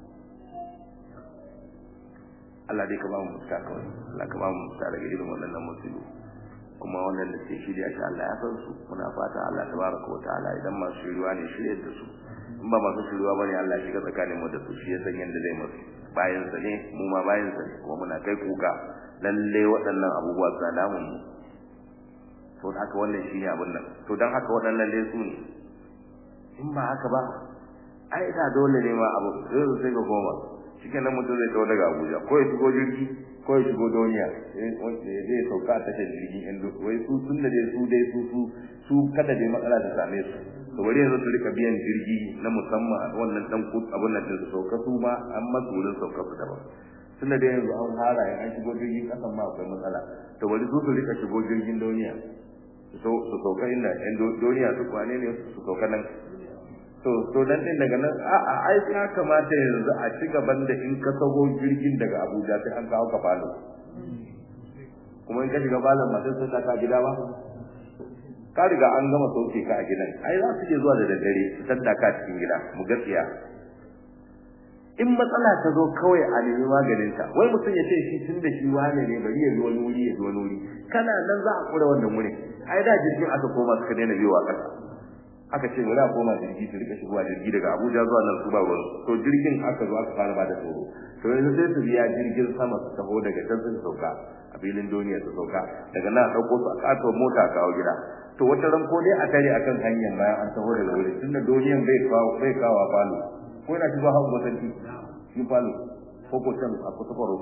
Allah dai ka ba mu mutaka kawai Allah ka ba mu mutaka daga irin waɗannan musibu kuma wannan da ke shirya shi Allah ya san su muna fata Allah tabaraka wa ta'ala idan masu shiriwa ne shiryar da su in ba masu shiriwa bane Allah shiga tsakanin mu da su shi ya san yanda zai musu bayan sa ne mu ma bayan sa ne kuma muna kai kuka lalle waɗannan abubuwa suna damun mu to haka wannan shine abin nan to dan haka waɗannan dai su ne in ba haka ba ai da dole ne ma abu sai sai ga goma shikenan mutum zai tawo daga Abuja ko ya shigo jirgi ko ya shigo duniya wanda zai sauka ta da jirgin yan wai su sun da su dai su su su kada dai matsala ta same su to bari yanzu su rika biyan jirgi na musamman a wannan dan kut abun nan da su sauka su ma an masu wurin sauka su daban tun da yanzu an fara in an shigo jirgin kasan ma akwai matsala to bari su su rika shigo jirgin duniya su sauka inda yan duniya su kwane ne su sauka nan to to dan din daga nan a a ai ya kamata yanzu a ci gaban da in ka sago jirgin daga Abuja sai an kawo ka falo kuma in ka shiga falon masu sun ka gida ba ka riga an gama sauke ka a gidan ai za su je zuwa da daddare su tadda ka cikin gida mu gaskiya in matsala ta zo kawai a nemi maganin ta wai mutum ya ce shi tun da shi wane ne bari ya zo wani wuri ya zo wani wuri kana nan za a kura wannan wurin ai da jirgin aka koma suka daina biyowa ƙasa aka ce wala koma jirgi su rika shigowa jirgi daga Abuja zuwa nan su ba ruwan to jirgin aka zo aka fara bada tsoro to yanzu sai su biya jirgin sama su taho daga can sun sauka a filin duniya su sauka daga nan ɗauko su a ƙato mota a kawo gida to wata ran ko dai a tare akan hanyar bayan an taho daga wuri tunda duniyan bai kawo bai kawo a falo ko yana shigo hawa gwasanci shi falo ko ko can a kusa kwaro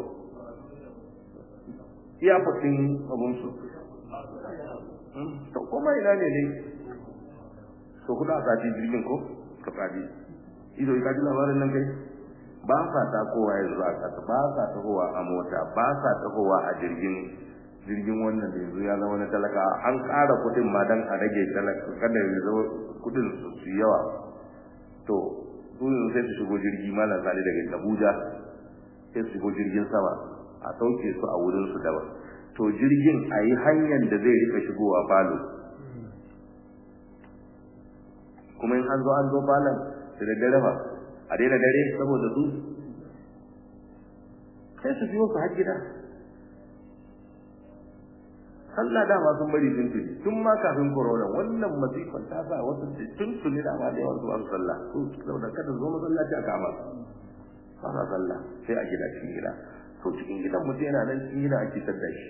iya fasin abunsu to kuma ina ne dai to kuda a sati jirgin ko ka tsadi ido ka ji labarin nan kai ba sa ta kowa yanzu a kasa ba sa tahowa a mota ba sa tahowa a jirgin jirgin wannan da yanzu ya zama na talaka an ƙara kuɗin ma dan a rage talaka kada ya zama kuɗin su yawa to su yanzu sai su shigo jirgi malam sani daga Abuja sai su shigo jirgin sama a sauke su a wurin su daban to jirgin a yi hanyar da zai rika shigowa falo kuma in an zo an zo falon da daddare ba a daina dare saboda su sai su biyo su har gida Allah dama sun bari sun tuni tun ma kafin corona wannan masifan ta sa wasu tun tuni da ma da yawan su an sallah su saboda kada zo masallaci a kama su ba sallah sai a gida cikin gida to cikin gidan mutum yana nan cikin gida ake tadda shi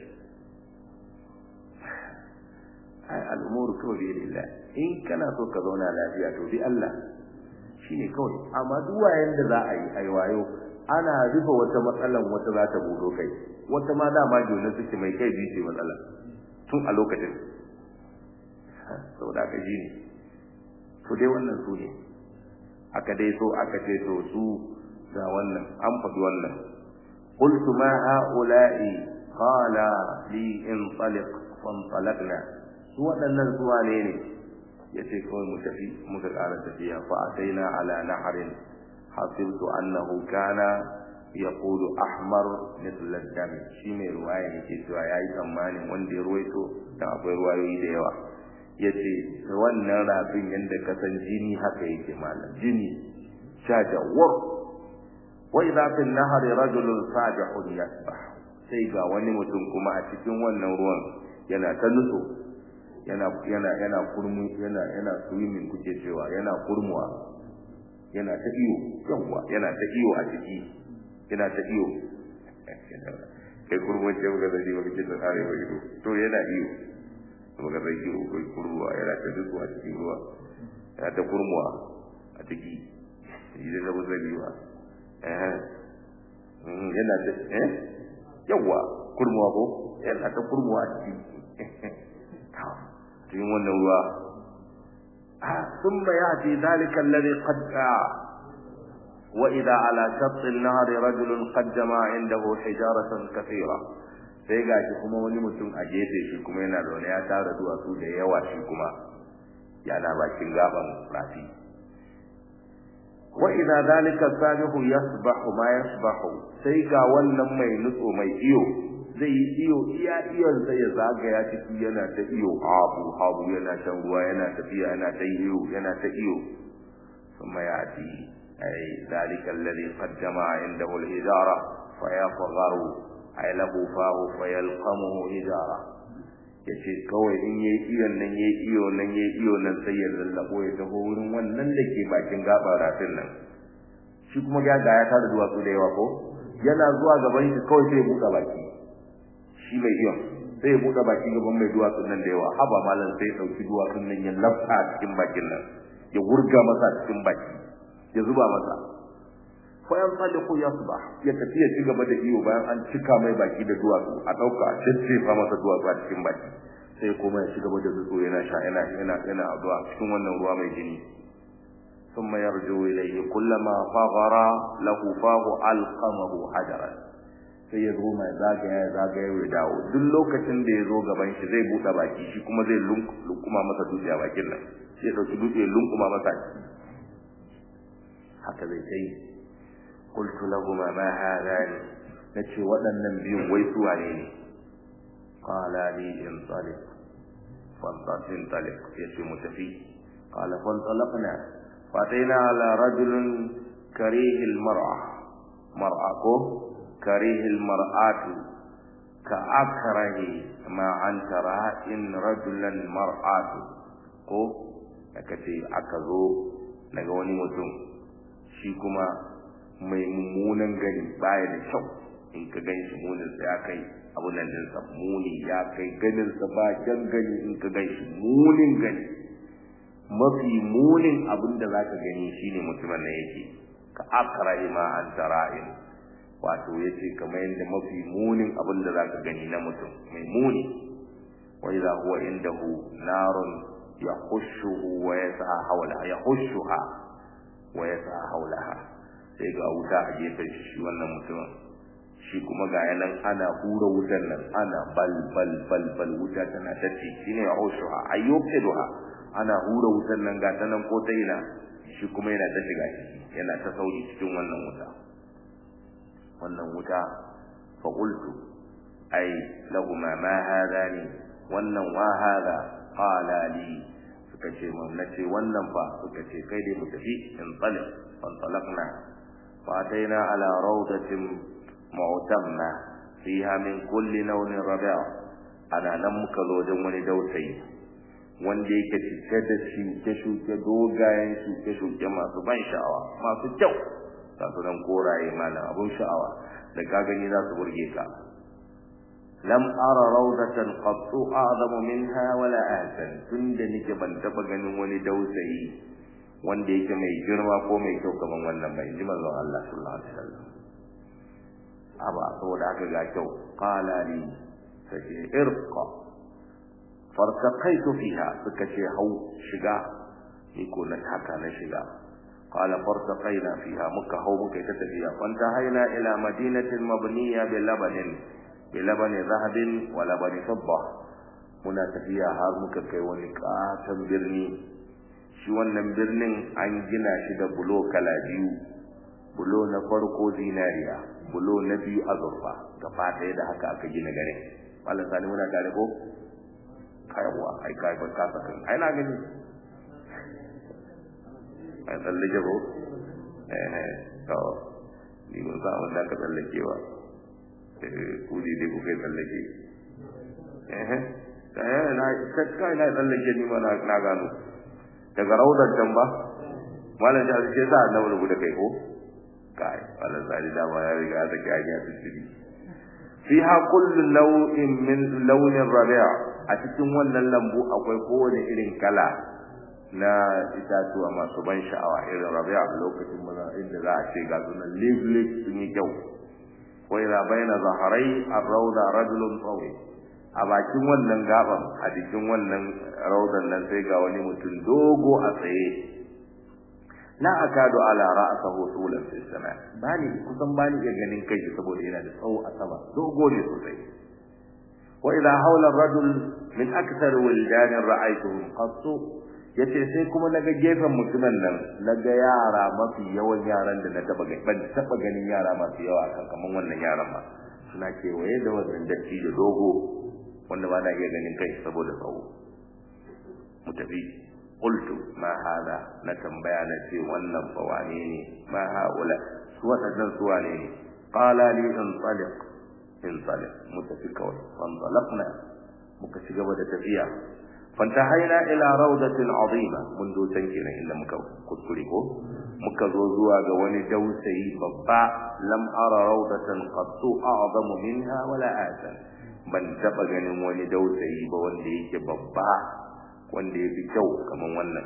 ai al'umuru kawai bi lillah in kana so ka zauna lafiya to bi Allah shine kawai amma duk wayan da za a yi ai wayo ana rufe wata matsalan wata za ta budo kai wata ma dama jona suke mai kai bi ce matsala tun a lokacin saboda ka ji ne to dai wannan su ne aka dai so aka ce to su ga wannan an faɗi wannan قلت ما هؤلاء قال لي انطلق فانطلقنا su waɗannan zuwa ne ne ya ce kawai mu tafi muka ƙara tafiya fa ataina ala naharin hasibtu annahu kana yaqulu ahmar mithla dam shi ne ruwaya yake cewa yayi tsammanin wanda ya ruwaito dan akwai ruwayoyi da yawa yace wannan rafin yanda kasan jini haka yake malam jini shajawar wa idha fil nahri rajulun sajihun yasbah sai ga wani mutum kuma a cikin wannan ruwan yana ta nutso yana yana yana kurmu yana yana swimming kuke cewa yana kurmuwa yana ta iyo yawa yana ta iyo a ciki yana ta iyo kai kurmuwa ce ga da ji wani kin tsare ba ido to yana iyo to ga zai iyo kai kurmuwa yana ta dutsu a cikin ruwa yana ta kurmuwa a ciki idan da buzari ba eh yana ta eh yawa kurmuwa ko yana ta kurmuwa a ciki cikin wannan ruwa ثم يأتي ذلك الذي قد وإذا على شط النهر رجل قد جمع عنده حجارة كثيرة sai ga shi kuma wani mutum a gefe shi kuma yana zaune ya tara duwatsu da yawa shi kuma yana bakin gaban rafi wa idza zalika sabihu yasbahu ma yasbahu sai ga wannan mai nutso mai iyo zai yi iyo iya iyon sai ya zagaya ciki yana ta iyo habu habu yana shan ruwa yana tafiya yana ta iyo yana ta iyo kuma ya ci ai zalika alladhi qad jama'a indahu al-hijara fa yafgharu ay lahu fahu fa yalqamuhu hijara yace kawai in yayi iyon nan yayi iyo nan yayi iyo nan sai ya lallabo ya taho wurin wannan da ke bakin gaban rafin nan shi kuma ga ya tara duwatsu da yawa ko yana zuwa gaban shi kawai sai ya buɗe baki shi mai iya sai ya buɗe baki gaban mai duwatsun nan da yawa haba malam sai ya ɗauki duwatsun nan ya lafta a cikin bakin nan ya wurga masa a cikin baki ya zuba masa fa yan saliku yasba ya tafi ya ci gaba da iyo bayan an cika mai baki da duwatsu a ɗauka a ciccefa masa duwatsu a cikin baki sai kuma ya ci gaba da nutso yana sha yana yana yana addu'a cikin wannan ruwa mai jini ثم يرجو إليه كلما فغر له فاه ألقمه حجرا sai ya zo mai zagaya ya zagaya ya dawo duk lokacin da ya zo gaban shi zai buɗe baki shi kuma zai lunkuma masa dutse a bakin nan sai ya ɗauki dutse ya lunkuma masa haka zai ta yi qultu lahum ma hadani nace waɗannan biyun wai su wane ne qala li intaliq فانطلق يسي متفي قال فانطلقنا فأتينا على رجل كريه المرأة مرأة كريه المرأة كأكره ما أنت رائن رجلا مرأة ko aka ce aka zo daga wani mutum shi kuma mai mummunan gani baya da kyau in ka gan shi munin sa ya kai abun nan ɗinsa muni ya kai ganinsa ba jan gani in ka gan shi munin gani mafi munin abin da zaka gani shine mutumin nan yake ka akra ma an tara'in wato yace kamar yadda mafi munin abin da zaka gani na mutum mai muni wa idha huwa indahu narun yahushuhu wa yasa hawla yahushuha wa yasa hawlaha sai ga wuta a gefen shi wannan mutumin shi kuma ga yanan ana hura wutar nan ana bal bal bal bal wuta tana tace shine yahushuha ayyukiduha ana hura wutar nan ga ta nan ko ta ina shi kuma yana ta shiga ciki yana ta sauri cikin wannan wuta wannan wuta fa qultu ai lahuma ma hadani wannan wa hada qala li suka ce mun nace wannan fa suka ce kai dai mu tafi in talib fan talaqna fa ataina ala rawdatin mu'tamma fiha min kulli launin rabi' ana nan muka zo wajen wani dausayi wanda yake cike da shuke-shuke dogayen shuke-shuke masu ban sha'awa masu kyau ga su nan koraye malam abun sha'awa da ka gani za su burge ka lam ara rawdatan qattu a'zamu minha wala ahsan tunda nake ban taba ganin wani dausayi wanda yake mai girma ko mai kyau kaman wannan bai ji manzon Allah sallallahu alaihi wasallam aba saboda haka ga kyau qala li sai irqa fartaqaitu fiha suka ce hau shiga ni ko na taka na shiga qala fartaqaina fiha muka hau muka ta tafiya fanta haina ila madinatin mabniya bi labanin bi labani zahabin wa labani fidda muna tafiya har muka kai wani katon birni shi wannan birnin an gina shi da bulo kala biyu bulo na farko zinariya bulo na biyu azurfa gaba ɗaya da haka aka gina garin malam sani muna tare ko kayawa ai kai ba ka sakan ai na gani ai tsallake ko eh to ni mun sa wanda ka tsallake wa eh ku di dai ku kai tsallake eh eh na kai na tsallake ni ma na gano daga raudar can ba malam da ce sa na wani guda kai ko kai malam sani da ma ya riga ta kai ya tsiri fiha kullu naw'in min launin rabi' a cikin wannan lambu akwai kowane irin kala na itatuwa masu ban sha'awa irin rabi'a lokacin maza inda za a ce ga sunan leaf leaf sun yi kyau wa ila baina zaharai ar-rawda rajulun tawi a bakin wannan gaban a cikin wannan rawdan nan sai ga wani mutum dogo a tsaye la akadu ala ra'sahu tulan fi sama bani kusan bani iya ganin kai saboda yana da tsawo a sama dogo ne sosai وإذا حول الرجل من أكثر ولدان رأيتهم قط yace sai kuma naga gefen mutumin nan naga yara mafi yawan yaran da na taba gani ban taba ganin yara masu yawa kan kaman wannan yaran ma suna kewaye da wannan datti da dogo wanda ba na iya ganin kai saboda tsawo mu tafi qultu ma hada na tambaya na ce wannan fa wane ne ma haula su wadannan su wane ne qala li intaliq intaliq mutafi kawai fantalaqna muka ci gaba da tafiya fantahaina ila rawdatin azima mun zo can kenan inda muka kuskure ko muka zo zuwa ga wani dausayi babba lam ara rawdatan qattu a'zamu minha wala asan ban taba ganin wani dausayi ba wanda yake babba wanda ya fi kyau kaman wannan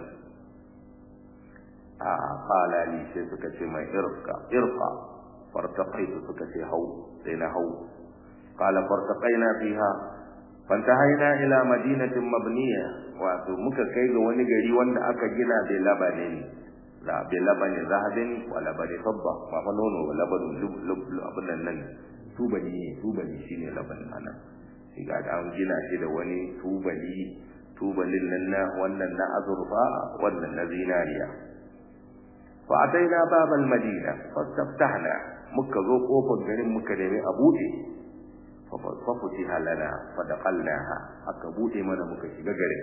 a qala li sai suka ce mai irqa irqa fartaqaitu suka ce hau sai na hau qala fartaqaina fiha fantahaina ila madinatin mabniya wato muka kai ga wani gari wanda aka gina bai labanin la bai labani zahabin wa labani fadda ma fa nono wa labanin lub abin nan tubali ne tubali shine labanin anan shi ga an gina shi da wani tubali tubalin nan na wannan na azurfa wannan na zinariya fa ataina babal madina fastaftahna muka zo kofar garin muka nemi a buɗe fa futiha lana fa daqalnaha aka bude mana muka shiga garin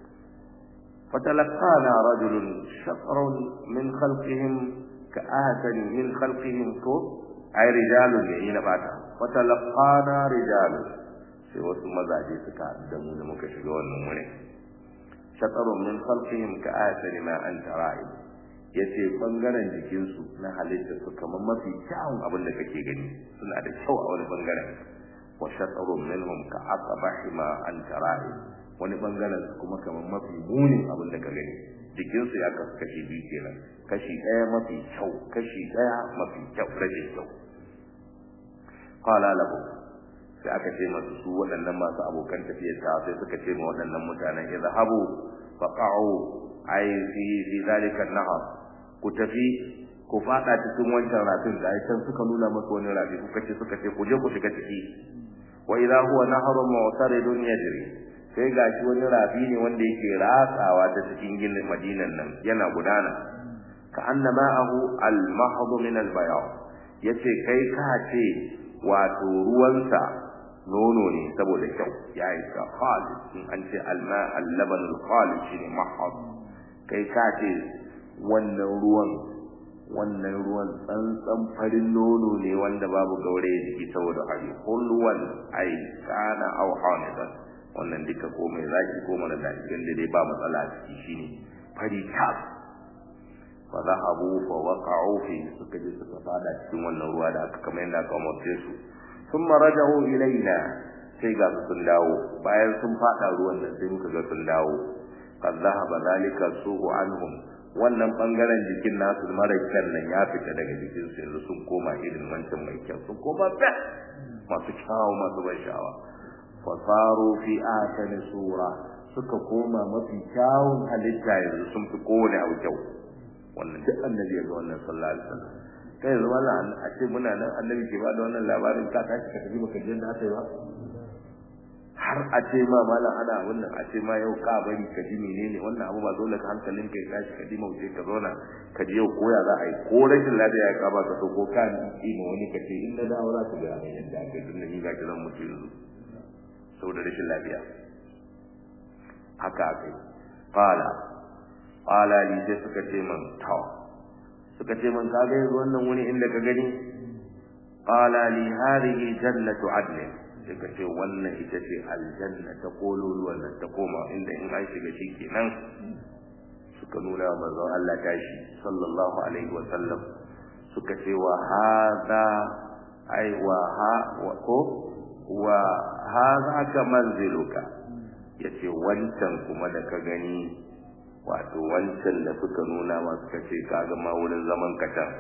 فتلقانا رجل شطر من خلقهم كآهة من خلقهم كو أي رجال يين باتا فتلقانا رجال sai wasu mazaje suka da mu da muka shiga wannan wurin shatarun min khalqihim ka ayatan ma anta ra'i yace bangaren jikin su na halitta su kamar mafi kyawun abin da kake gani suna da kyau a wani bangaren wa shatarun minhum ka aqbahi ma anta ra'i wani bangaren su kuma kamar mafi munin abin da ka gani jikin su ya kasu kashi biyu kenan kashi daya mafi kyau kashi daya mafi kyau rashin kyau qala lahu sai aka ce masu su waɗannan masu abokan tafiyar ta sai suka ce ma waɗannan mutanen idhabu faqa'u ay fi fi zalika an-nahar ku tafi ku fada cikin wancan rafin da ai suka nuna maka wani rafi kuka ce suka ce ku je ku shiga ciki wa idha huwa naharun mu'taridun yajri sai gashi wani rafi ne wanda yake ratsawa ta cikin ginin madinan nan yana gudana ka annama ahu al-mahdu min al-bayan yace kai ka ce wato ruwansa nono ne saboda kyau ya yi ka khalid in an ce alma al-laban al-khalid shine mahad kai ka ce wannan ruwan wannan ruwan tsantsan farin nono ne wanda babu gaure jiki saboda hari hulwan ai kana au hanidan wannan duka ko mai zaki ko mara daɗi wanda dai ba matsala a ciki shine fari tas fa zahabu fa waqa'u fi suka je suka fada cikin wannan ruwa da aka kamar yadda aka umarce su thumma raja'u ilaina sai ga su sun dawo bayan sun fada ruwan nan sai muka ga sun dawo qad dhahaba dhalika suhu anhum wannan bangaren jikin nasu mara kyan nan ya fita daga jikin su yanzu sun koma irin wancan mai kyau sun koma ba masu kyawu masu ban sha'awa fasaru fi ahsani sura suka koma mafi kyawun halitta yanzu sun fi kowane abu kyau wannan duk annabi ya ga wannan sallallahu alaihi wasallam kai yanzu wannan a ce muna nan annabi ke bada wannan labarin ka tashi ka tafi baka je da aka yi ba har a ce ma malam ana wannan a ce ma yau ka bari ka ji menene wannan abu ba dole ka hankalin ka ya tashi ka ji mauce ka zauna ka ji yau koya za a yi ko rashin lafiya ya kaba ka so ko ka ni ma wani ka ce in na dawo za ka ga yadda aka yi tunda ni ga kiran mutu yanzu saboda rashin lafiya haka aka yi qala qala li sai suka ce man tawa suka ce man kaga yanzu wannan wuri inda ka gani qala li hadhihi jannatu adn suka ce wannan ita ce aljanna ta kololuwan nan ta koma inda in an shiga shi kenan suka nuna wa manzon Allah tashi sallallahu alaihi wa sallam suka ce wa hadha ai wa ha wa ko wa hadha ka manziluka yace wancan kuma da ka gani wato wancan da suka nuna ma suka ce kaga ma wurin zaman ka can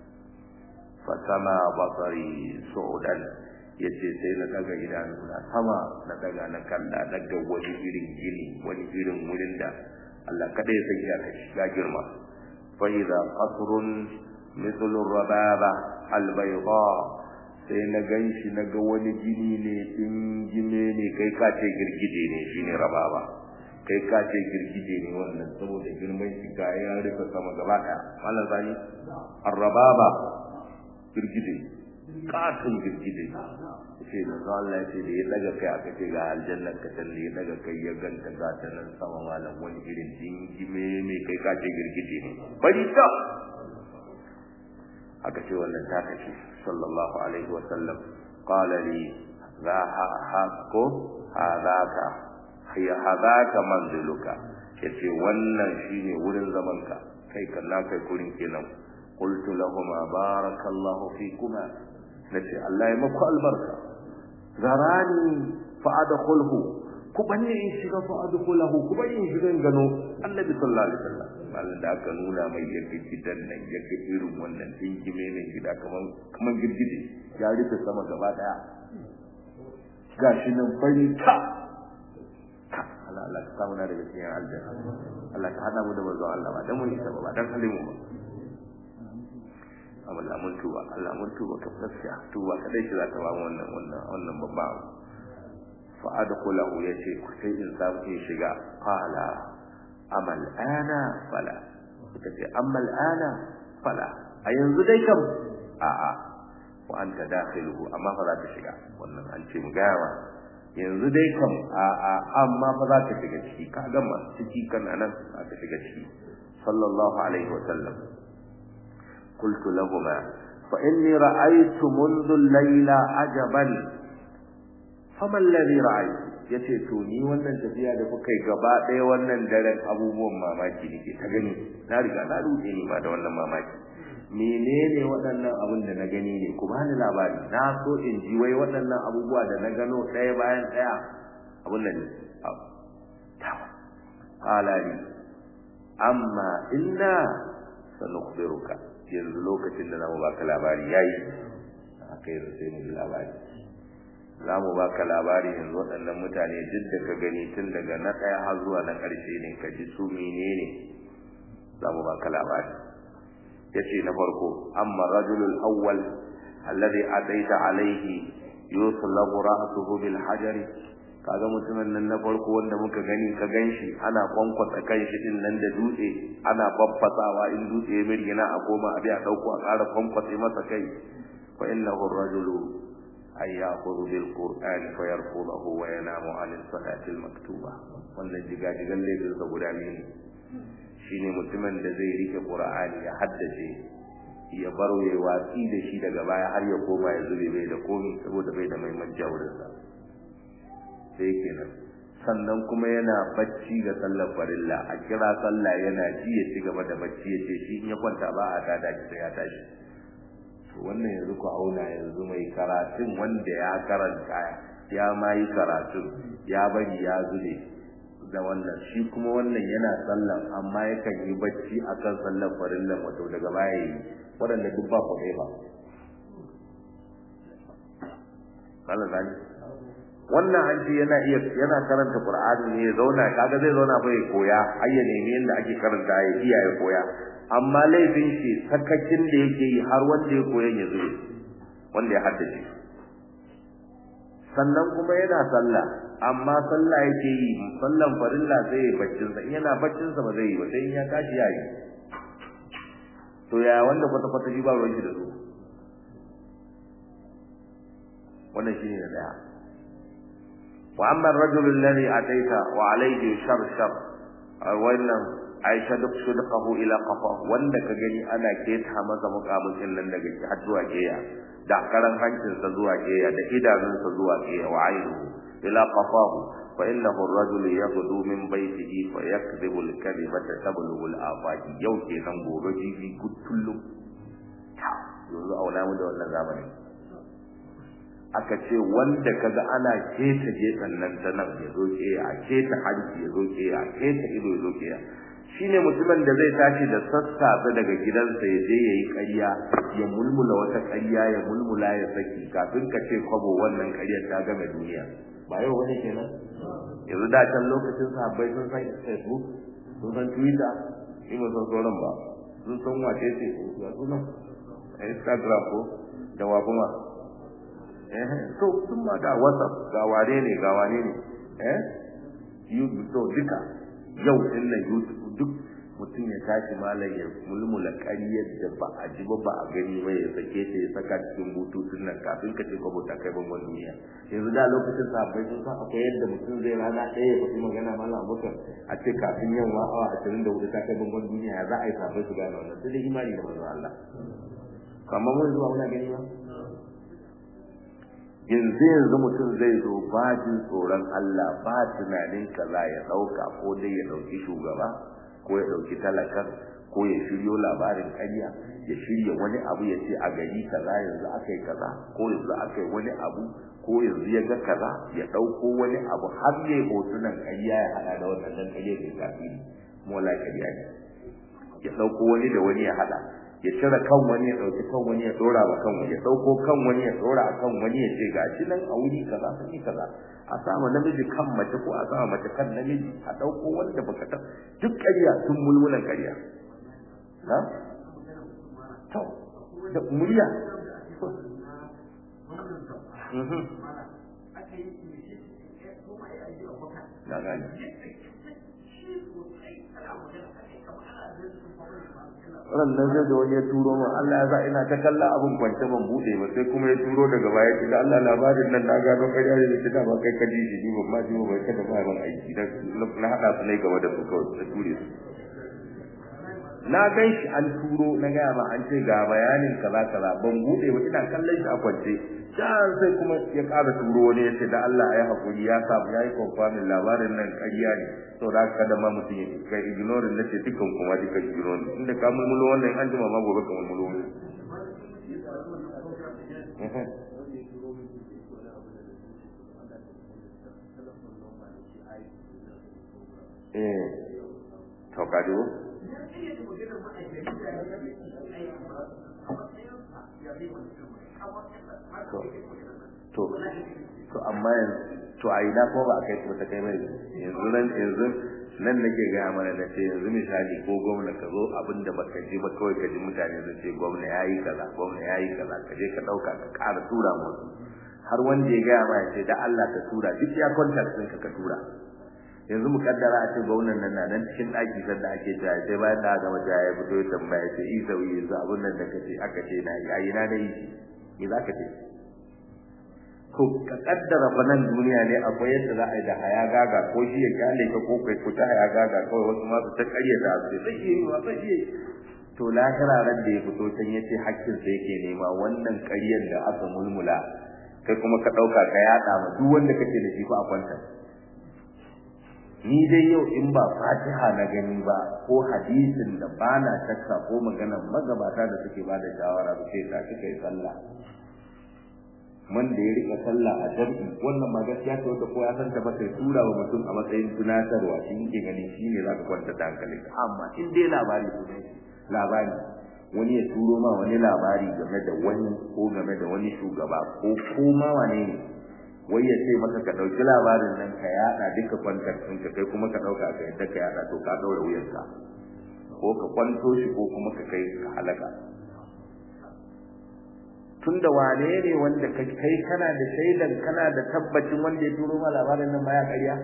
fasama basari su'udan yace sai na daga idanu na sama na daga na kalla daga wani irin gini wani irin wurin da Allah kada ya san ya kai ya girma fa idza qasrun mithlu rababa albayda sai na ganshi na ga wani gini ne dingime ne kai ka ce girgije ne shine rababa kai ka ce girgije ne wannan saboda girman shi ga ya rufe sama gaba daya mallan zani arrababa girgije katon girgije ce da Allah ya ce da ya daga kai aka ce ga aljannar ka can da ya daga kai ya ganta ga ta nan sama malam wani irin dingime mai kai ka ce girgije ne bari ta aka ce wannan ta kace sallallahu alaihi wa sallam qala li za ha ha ko hadaka hiya hadaka manziluka yace wannan shine wurin zaman ka kai kan na kai kurin kenan qultu lahum barakallahu fikuma nace Allah ya maku albarka zarani fa adkhulhu ku bani in shiga fa adkhulahu ku bani in shiga gano annabi sallallahu alaihi wasallam mallan da aka nuna mai yake gidan nan yake irin wannan dingime ne gida kaman kaman girgije ya rufe sama gaba daya gashi nan fari ta Allah Allah ka samu na daga cikin aljanna Allah ka hada mu da manzon Allah ba dan mun isa ba dan halimu ba Allah mun tuba Allah mun tuba ka gaskiya tuba kadai shi za ta ba wannan wannan wannan babba fa adkhulahu yace ku sai in samu in shiga qala amal ana fala suka ce amal ana fala a yanzu dai kam a a wa anta dakhiluhu amma fa za ka shiga wannan an ce mu gaya yanzu dai kam a a amma fa za ka shiga ciki ka gama ciki kan anan za ka shiga ciki sallallahu alaihi wa sallam qultu lahumma fa inni ra'aytu منذ الليلة ajaban fama alladhi ra'aytu yace to ni wannan tafiya da kuka yi gaba ɗaya wannan daren abubuwan mamaki nake ta gani na riga na ruɗe ni ma da wannan mamaki menene waɗannan abin da na gani ne ku bani labari na so in ji wai waɗannan abubuwa da na gano ɗaya bayan ɗaya abin nan ne qala li amma inna sanukhbiruka yanzu lokacin da zamu baka labari yayi akai sai mu labari za mu baka labari yanzu waɗannan mutane duk da ka gani tun daga na ɗaya har zuwa na ƙarshe ne ka ji su menene za mu baka labari yace na farko amma rajulul awwal alladhi ataita alayhi yuslabu ra'suhu bil hajari kaga mutumin nan na farko wanda muka gani ka ganshi ana kwankwasa kanshi din nan da dutse ana babbasawa in dutse ya mirgina a goma a biya dauko a ƙara kwankwasa masa kai fa innahu ar-rajulu ay ya'khudhu bil qur'ani fa yarfudahu wa yanamu 'an as-salati al-maktuba wannan jigajigan laifin sa guda ne shine mutumin da zai rike qur'ani ya haddace ya baro ya watsi da shi daga baya har ya koma ya zube bai da komi saboda bai da maiman jawurinsa sai kenan sannan kuma yana bacci ga sallar farilla a kira sallah yana ji ya ci gaba da bacci ya ce shi in ya kwanta ba a tada shi sai ya tashi to wannan yanzu ku auna yanzu mai karatun wanda ya karanta ya ma yi karatun ya bari ya zube da wannan shi kuma wannan yana sallan amma yakan yi bacci akan sallar farillan wato daga baya yi waɗanda duk ba ku ba Allah zani wannan an ce yana iya yana karanta Qur'ani ne ya zauna kaga zai zauna fa ya koya har ya nemi yadda ake karanta ya iya ya koya amma laifin shi sakakin da yake yi har wanda ya koya ya zube wanda ya haddace sannan kuma yana sallah amma sallah yake yi sallan farilla sai ya baccin sa in yana baccin sa ba zai yi ba sai in ya tashi yayi to ya wanda kwata kwata shi ba ruwan shi da su wannan shine na daya wa amma ar-rajul alladhi ataita wa alayhi sharshar wannan aisha duk sudqahu ila qafa wanda ka gani ana keta masa mukamin nan daga har zuwa keya da karan hancinsa zuwa keya da idanunsa zuwa keya wa ainihu ila qafahu fa innahu ar-rajulu yaghdu min baytihi fa yakdhibu al-kadhibata tablughu al-afaqi yau kenan gobe jibi kullum yanzu aula mu da wannan zamani aka ce wanda kaga ana keta gefen nan ta nan ya zo keya a keta hanci ya zo keya a keta ido ya zo keya shine mutumin da zai tashi da sassafe daga gidansa ya je yayi ƙarya ya mulmula wata ƙarya ya mulmula ya saki kafin ka ce kwabo wannan ƙaryar ta game duniya ba yau wani kenan yanzu da can lokacin sahabbai sun san facebook sun san twitter in ba san sauran ba sun san wace ce ga sunan instagram ko da wa kuma eh so sun ma ga whatsapp ga wane ne ga wane ne eh youtube to duka yau din nan youtube duk mutum ya tashi malam ya mulmula ƙaryar da ba a ji ba ba a gani ba ya sake ta ya saka cikin bututun nan kafin ka ce kwabo ta kai bangon duniya yanzu da lokacin sahabbai sun san akwai yadda mutum zai rana ɗaya ya faɗi magana malam abubakar a ce kafin yamma awa ashirin da hudu ta kai bangon duniya ya za a yi sahabbai su gane wannan sai dai imani da manzon Allah kamar mun zuwa muna gani ba yanzu yanzu mutum zai zo ba jin tsoron Allah ba tunanin kaza ya ɗauka ko dai ya ɗauki shugaba ko ya ɗauki talakan ko ya shiryo labarin ƙarya ya shirya wani abu ya ce a gari kaza yanzu aka yi kaza ko yanzu aka yi wani abu ko yanzu ya ga kaza ya ɗauko wani abu har ya yi hotunan ƙarya ya haɗa da wannan ƙarya ke kafi mola ƙarya ne ya ɗauko wani da wani ya haɗa ya cire kan wani ya ɗauki kan wani ya ɗora ba kan wani ya ɗauko kan wani ya ɗora a kan wani ya ce gashi nan a wuri kaza sun yi kaza a sama namiji kan mace ko a sama mace kan namiji a ɗauko wanda baka ta duk ƙarya sun mulmulan ƙarya na to da murya na gani rannan zai da wani ya turo min Allah ya sa ina ta kalla abin kwance ban bude ba sai kuma ya turo daga baya ce da Allah labarin nan na gano ƙarya ne da ba kai ka ji shi ni ban ma ji ba kada ba ban aiki dan na hada su ne gaba da su kawai da ture su na gan shi an turo na gaya ma an ce ga bayanin kaza kaza ban bude ba ina kallon shi a kwance can sai kuma ya ƙara turo wani ya ce da Allah ya haƙuri ya samu ya yi confirming labarin nan ƙarya ne to da haka da ma mutum ya kai ignore na ce dukkan kuma duka ignore inda ka mulmulo wannan an jima ma gobe ka mulmulo wani eh to ka dubo to to amma yanzu to a ina kuma ba a kai ta kai mai yanzu nan yanzu nan nake gaya mana na ce yanzu misali ko gwamna ka zo abin da baka ji ba kawai ka ji mutane sun ce gwamna ya yi kaza gwamna ya yi kaza ka je ka ɗauka ka ƙara tura musu har wanda ya gaya ma ya ce da Allah ka tura duk ya contact ɗinka ka tura yanzu mu kaddara a ce gwamnan nan na nan cikin ɗaki sanda ake jaya sai bayan da aka mata ya fito ya tambaya ce isa wuyi yanzu abin nan da kace aka ce na yi ayi na da yi me za ka ce to ka kaddara fa nan duniya ne akwai yadda za a yi da haya gaga ko shi ya kyale ka ko kai ku ta haya gaga kawai wasu ma su ta karya da su sai yi wa sai yi to lahira ran da ya fito can yace hakkin sa yake nema wannan ƙaryan da aka mulmula kai kuma ka dauka ka yada ma duk wanda kake da shi fa a kwanta ni dai yau in ba fatiha na gani ba ko hadisin da bana shakka ko maganar magabata da suke bada shawara su ce ta kika yi sallah wanda ya rika sallah a jam'i wannan ma gaskiya ce wanda ko ya san ta ba sai tura wa mutum a matsayin tunatarwa shi yake gani shi ne zaka kwanta da hankali amma in dai labari ne labari wani ya turo ma wani labari game da wani ko game da wani shugaba ko koma wane ne wai ya ce maka ka dauki labarin nan ka yada duka kwantar ɗin ka kai kuma ka dauka ka yadda ka yada to ka daura wuyanka ko ka kwanto shi ko kuma ka kai ka halaka tunda wane ne wanda kai kana da shaidan kana da tabbacin wanda ya turo ma labarin nan baya ƙarya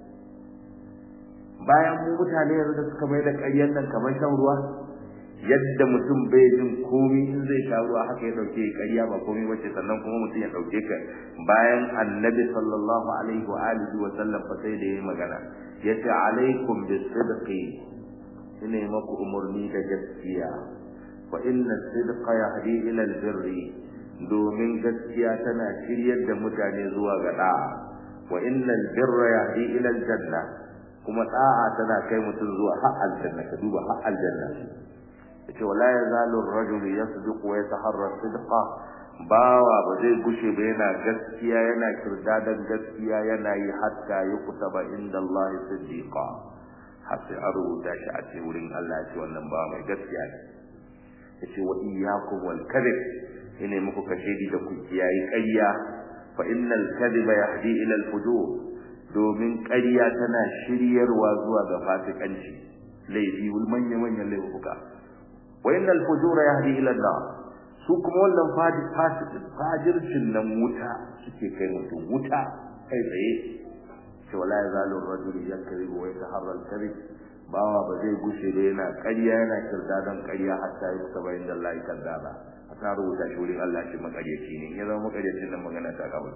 bayan mu mutane yanzu da suka mai da ƙaryan nan kamar shan ruwa yadda mutum bai jin komai in zai sha ruwa haka ya dauke ƙarya ba komai bace sannan kuma mutum ya dauke ka bayan annabi sallallahu alaihi wa alihi wa sallam fa sai da yayi magana yace alaikum bisidqi ina maku umurni da gaskiya fa inna sidqa yahdi ila albirri domin gaskiya tana shiryar da mutane zuwa ga da'a wa innal birra yahdi ila aljanna kuma da'a tana kai mutum zuwa har aljanna ka duba har aljanna yace wala yazalu ar-rajul yasduq wa yataharra sidqa bawa ba zai gushe ba yana gaskiya yana kirdadan gaskiya yana yi hatta yuqtaba inda Allah siddiqa har sai a rubuta shi a ce wurin Allah ce wannan ba mai gaskiya ne yace wa iyyakum wal kadhib ina muku kashedi da ku kiyayi ƙarya fa innal kadhiba yahdi ila al fujur domin ƙarya tana shiryarwa zuwa ga fasikanci laifi wal manya manyan laifuka wa innal fujura yahdi ila an su kuma wannan fajircin nan wuta suke kai mutum wuta kai tsaye ce wala yazalu ar-rajulu yakribu wa yataharra al-kadhib bawa ba zai gushe da yana ƙarya yana kirda don ƙarya hatta yi saba inda Allah ya kazzaba a ta rubuta shi wurin Allah shi makaryaci ne ya zama makaryacin nan magana ta kawai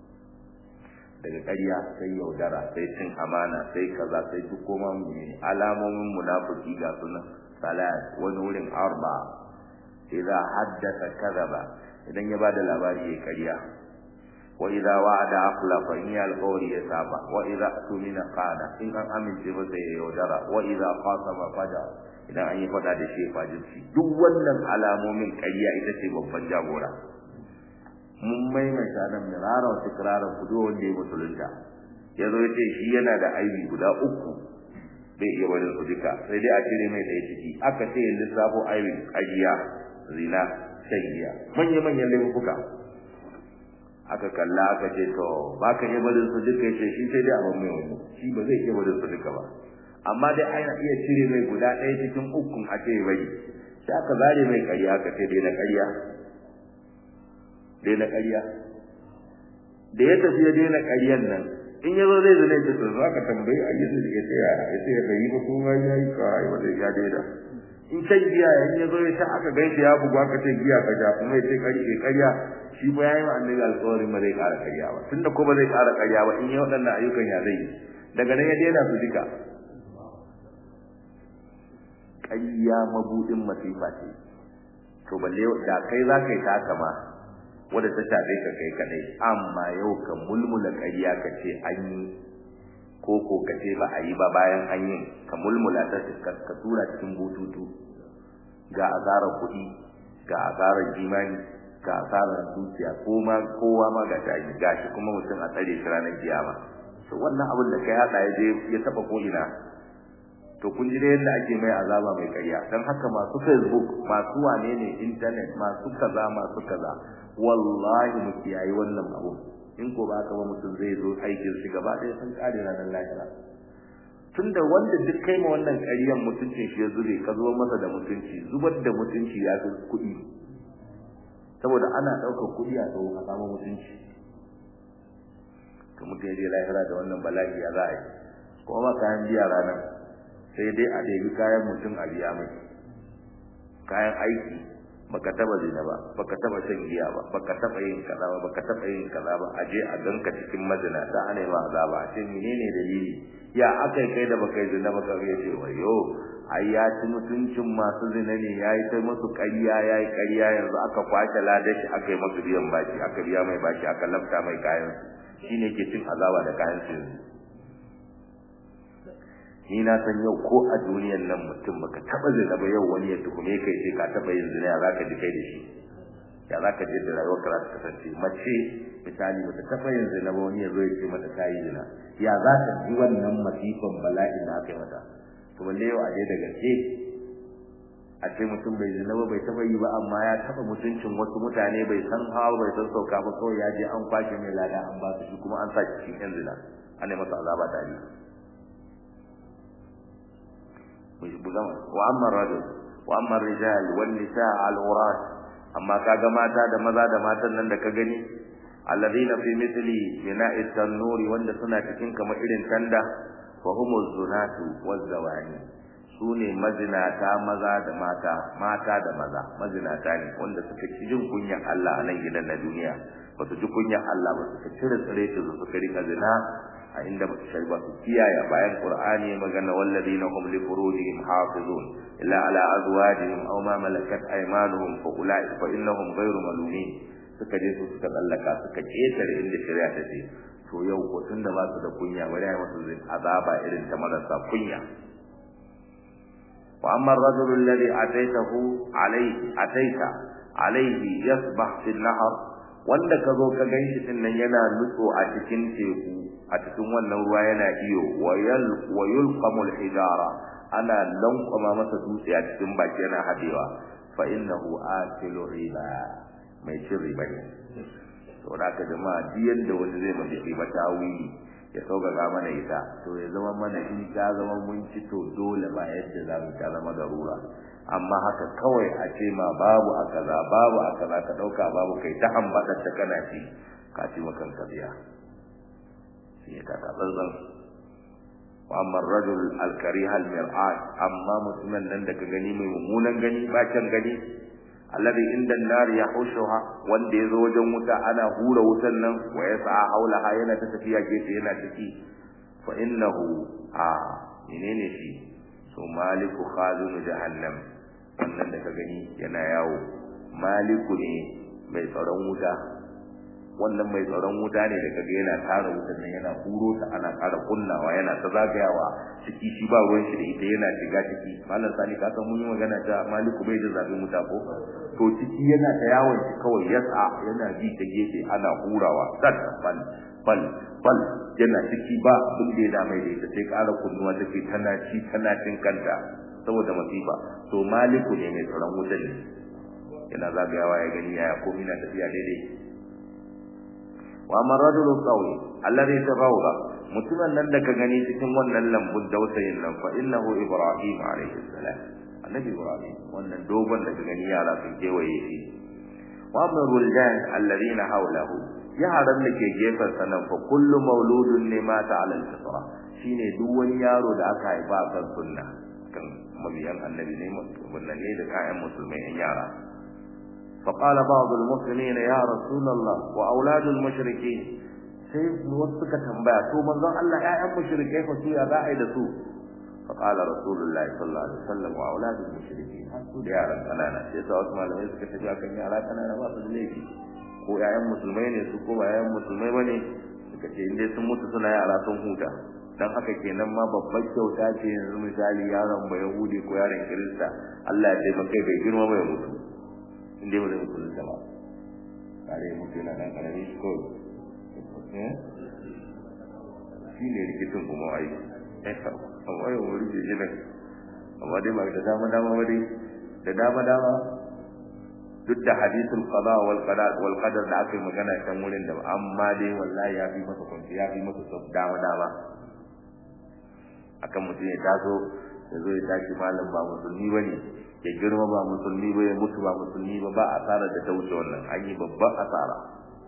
daga ƙarya sai yaudara sai cin amana sai kaza sai duk koma mu ne alamomin munafiki ga sunan salat wani wurin arba idza haddatha kadhaba idan ya bada labari ya ƙarya wa idza wa'ada akhlafa in ya alqawli ya saba wa idza tumina qala in an amince ba sai ya yaudara wa idza qasama faja idan an yi fada da shi fajirci duk wannan alamomin ƙarya ita ce babban jagora mun maimaita nan mirara wa tikrarar kudo wanda ya musulunta ya zo ya ce shi yana da aibi guda uku bai iya barin su duka sai dai a cire mai ɗaya ciki aka ce ya lissafo aibin ƙarya zina shan giya manya-manyan laifuka aka kalla aka ce to ba ka iya barin su duka ya ce shi sai dai a ban mai wani shi ba zai iya barin su duka ba amma dai ana iya cire mai guda ɗaya cikin ukun a ce bai sai aka zare mai ƙarya aka ce dai na ƙarya dai na ƙarya da ya tafi ya daina ƙaryan nan in yazo zai zane ta to zaka tambayi a yanzu da yace ya yace ya yi ba kuma ya yi kai wanda ya daida in can giya in yazo ya ta aka gaishe ya bugu aka ce giya ka ja kuma yace kari ke karya shi ba yayin annabi alƙawarin ba zai ƙara karya ba tunda ko ba zai ƙara karya ba in ya waɗannan ayyukan ya zai daga nan ya daina su duka ƙarya mabudin masifa ce to balle da kai za ka yi ta haka ma wadda ta shafe ka kai kadai amma yau ka mulmula ƙarya ka ce an yi ko ko ka ce ba a yi ba bayan an yi ka mulmula ta ka tura cikin bututu ga asarar kuɗi ga asarar imani ga asarar dukiya ko ma kowa ma ga tashi gashi kuma mutum a tsare shi ranar kiyama to wannan abin da kai hada ya je ya taba ko ina to kun ji da yadda ake mai azaba mai ƙarya dan haka masu facebook masu wane ne internet masu kaza masu kaza wallahi mu kiyayi wannan abu in ko ba ka ba mutum zai zo aikin shi gaba ɗaya sun kare ranar lahira tunda wanda duk kai ma wannan ƙaryan mutuncin shi ya zube ka zo masa da mutunci zubar da mutunci ya fi kuɗi saboda ana ɗaukar kuɗi a tsawo a samu mutunci to mutum ya je lahira da wannan bala'i ya za a yi kuma ma kayan biya ranar sai dai a ɗebi kayan mutum a biya mai kayan aiki baka taba zina ba baka taba shan giya ba baka taba yin kaza ba baka taba yin kaza ba a je a ganka cikin mazina da ana yi ma azaba a ce menene dalili ya aka kai da baka yi zina ba ka ya ce wayo ai ya ci mutuncin masu zina ne ya yi ta musu ƙarya ya yi ƙarya yanzu aka kwace ladashi aka yi masu biyan baki aka biya mai baki aka lafta mai kayan shine ke cin azaba da kayan su yanzu ni na san yau ko a duniyar nan mutum baka taba zina ba yau wani ya tuhume kai sai ka taba yin zina ya zaka ji kai da shi ya zaka ji da rayuwar ka ta kasance mace misali bata taba yin zina ba wani ya zo ya ce mata ta yi zina ya za ka ji wannan masifan bala'in da aka yi mata to balle yau a je da gaske a ce mutum bai zina ba bai taba yi ba amma ya taba mutuncin wasu mutane bai san hawa bai san sauka ba kawai ya je an kwashe mai lada an ba su shi kuma an sa shi cikin yan zina an yi masa azaba tare wa amma rajul wa amma rijal wan nisa al urat amma kaga mata da maza da matan nan da ka gani alladhina fi mithli bina'i tanuri wanda suna cikin kamar irin tanda fa humu zunatu waz zawani sune mazinata maza da mata mata da maza mazinata ne wanda suka ci jin kunyar Allah a nan gidan na duniya ba su ji kunyar Allah ba suka cire tsire su suka rika zina a inda ba su shaiba su kiyaye bayan qur'ani magana walladina hum li furujihim hafizun illa ala azwajihim aw ma malakat aymanuhum fa ulai fa innahum ghayru malumin suka je su suka tsallaka suka ketare inda shari'a ta ce to yau ko tunda ba su da kunya bari ai musu azaba irin ta marasa kunya wa amma ar-rajulu alladhi ataytahu alayhi ataita alayhi yasbah fil nahr wanda ka zo ka ganshi din nan yana nutso a cikin teku a cikin wannan ruwa yana iyo wa yulqamul hijara ana lankwama masa dutse a cikin baki yana hadewa fa innahu akilu riba mai cin riba ne to da ka jama'a duk yanda wani zai mace riba ta wuri ya sauƙaƙa mana ita to ya zama mana in ta zama mun ci to dole ba yadda za mu ta zama garura amma haka kawai a ce ma babu a kaza babu a kaza ka ɗauka babu kai ta hambaɗar ta kana ci ka ci makan ka biya shi ne kaka tsantsan wa amma rajul al-karih al-mir'at amma mutumin nan da ka gani mai mummunan gani bakin gani alladhi inda an-nar yahushuha wanda yazo wajen wuta ana hura wutan nan wa yas'a haulaha yana ta tafiya gefe yana ciki fa innahu a menene shi so maliku khazun jahannam wannan da ka gani yana yawo maliku ne mai tsaron wuta wannan mai tsaron wuta ne da kaga yana tara wutan nan yana huro ta ana ƙara kunnawa yana ta zagayawa ciki shi ba ruwan shi da ita yana shiga ciki malam sani ka san mun yi magana ta maliku bai da zafin wuta ko to ciki yana ta yawon shi kawai yasa yana bi ta gefe ana hurawa sat bal bal bal yana ciki ba abin da ya da mai da ita sai ƙara kunnuwa take tana ci tana cin kanta saboda masifa to maliku ne mai tsaron wutan ne yana zagayawa ya gani yaya komai na tafiya daidai wa man rajulu qawi alladhi tabawra mutumin nan da ka gani cikin wannan lambun dausayin nan fa innahu ibrahim alayhi salam annabi ibrahim wannan dogon da ka gani yara sun kewaye shi wa man ruldan alladhina hawlahu yaran da ke gefen sanan fa kullu mauludun ne mata ala al-fitra shine duk wani yaro da aka haifa kan sunna kan mabiyan annabi ne wannan ne da kayan musulmai yan yara fa qala ba'd al-muslimin ya rasulullah wa aulad al-mushrikeen sai wasu suka tambaya to manzon Allah ƴaƴan mushrikai fa su ya za a yi da su fa qala rasulullahi sallallahu alaihi wasallam wa aulad al-mushrikeen har su da yaran kanana sai sa wasu malamai suka tafi akan yara kanana ba su da laifi ko ƴaƴan musulmai ne su ko ba ƴaƴan musulmai bane suka ce inda sun mutu suna yara sun huta dan haka kenan ma babbar kyauta ce yanzu misali yaron ba yahudi ko yaron kirista Allah ya taimaka bai girma bai mutu inda ba zai mutu da ba kare mutu yana dan karami shi ko shi ne rikicin kuma ai amma yau wuri ke gina amma dai ba da dama dama ba dai da dama dama duk da hadisul qada wal qadar wal qadar da aka yi magana kan wurin da amma dai wallahi ya fi masa kwanci ya fi masa dama dama akan mutum ya taso ya zo ya tashi malam ba musulmi ba ne ya girma ba musulmi ba ya mutu ba musulmi ba ba asarar da ta wuce wannan an yi babban asara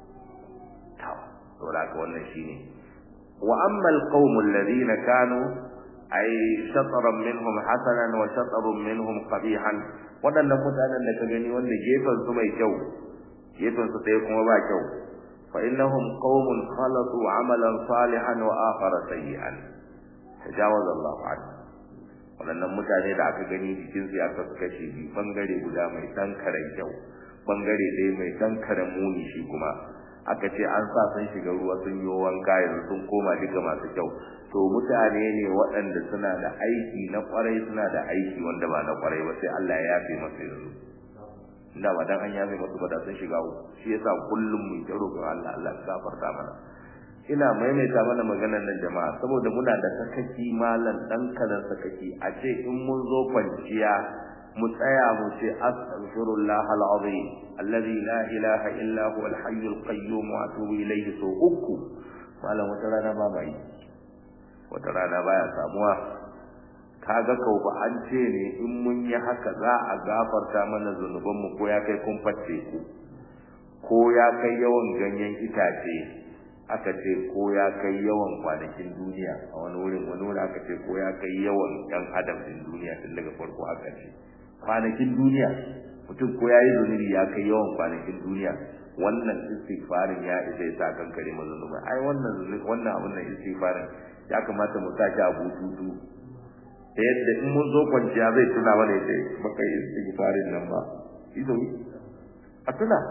ta saboda haka wannan shine wa amma alqawmu alladhina kanu ay shatran minhum hasanan wa shatrun minhum qabihan wadannan mutanen da ka gani wanda gefen su mai kyau gefen su ɗaya kuma ba kyau fa innahum qaumun khalatu amalan salihan wa akhara sayyi'an tajawaz Allah an waɗannan mutane da aka gani jikin su aka kashe bi bangare guda mai dan karen kyau bangare ɗaya mai dan karen muni shi kuma aka ce an sa sun shiga ruwa sun yi wanka yanzu sun koma duka masu kyau to mutane ne waɗanda suna da aiki na kwarai suna da aiki wanda ba na kwarai ba sai Allah ya yafe masu yanzu da ba dan an yafe masu ba da sun shiga uku shi yasa kullum mu ta roƙon Allah Allah ya gafarta mana ina maimaita mana maganar nan jama'a saboda muna da sakaki malam dan kalan sakaki a ce in mun zo kwanciya mu tsaya mu ce astaghfirullah alazim alladhi la ilaha illa huwa alhayyul qayyum wa atubu ilayhi so uku malam wata rana ba bai wata rana baya samuwa kaga kau ba an ce ne in mun yi haka za a gafarta mana zunubanmu ko ya kai kun fatte ku ko ya kai yawan ganyen itace aka ce ko ya kai yawan kwanakin duniya a wani wurin wani wurin aka ce ko ya kai yawan ɗan adam din duniya tun daga farko aka ce kwanakin duniya mutum ko ya yi zunubi ya kai yawan kwanakin duniya wannan istighfarin ya isa ya sa kankare mazunuba ai wannan wannan abin nan istighfarin ya kamata mu sake a bututu ta yadda in mun zo kwanciya zai tuna mana ya ce baka yi istighfarin nan ba ido a tuna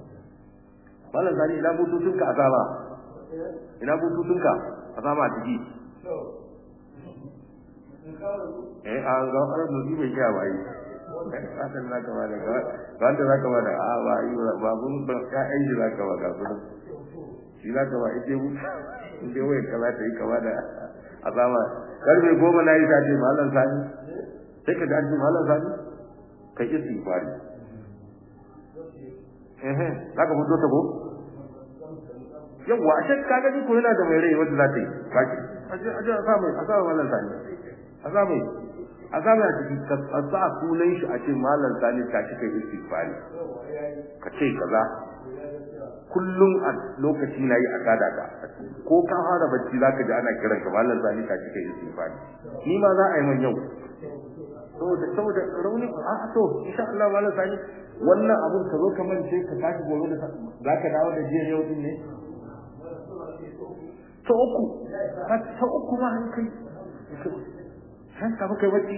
malam zani ina bututunka a sama ina bututunka a sama a ciki eh an ga an mutu bai kya bai kasan za ka bada ga wanda za ka bada a ba yi ba bun ba ka ai za ka bada su shi za ka ba ite mu inde wai kala ta yi kama da azama karfe goma na yi ta ce malam sani sai ka ji malam sani ka yi istighfari eh eh za ka fito ta ko yawwa a shakka ga ko yana da mai rai wanda za ta yi kaki a je a sa mai a sa malam sani a sa mai a sa mai a ciki ka sa sunan shi a ce malam sani ka shi kai istighfari ka ce kaza kullum a lokaci na yi a kada ka ko ka fara bacci za ka ji ana kiran ka malam sani ka shi kai istighfari ni ma za a yi man yau saboda saboda rauni a to insha Allah malam sani wannan abun ka zo ka mance ka tashi gobe da za ka dawo da jiya yau din ne ta uku ta uku ma an kai san ka kai bacci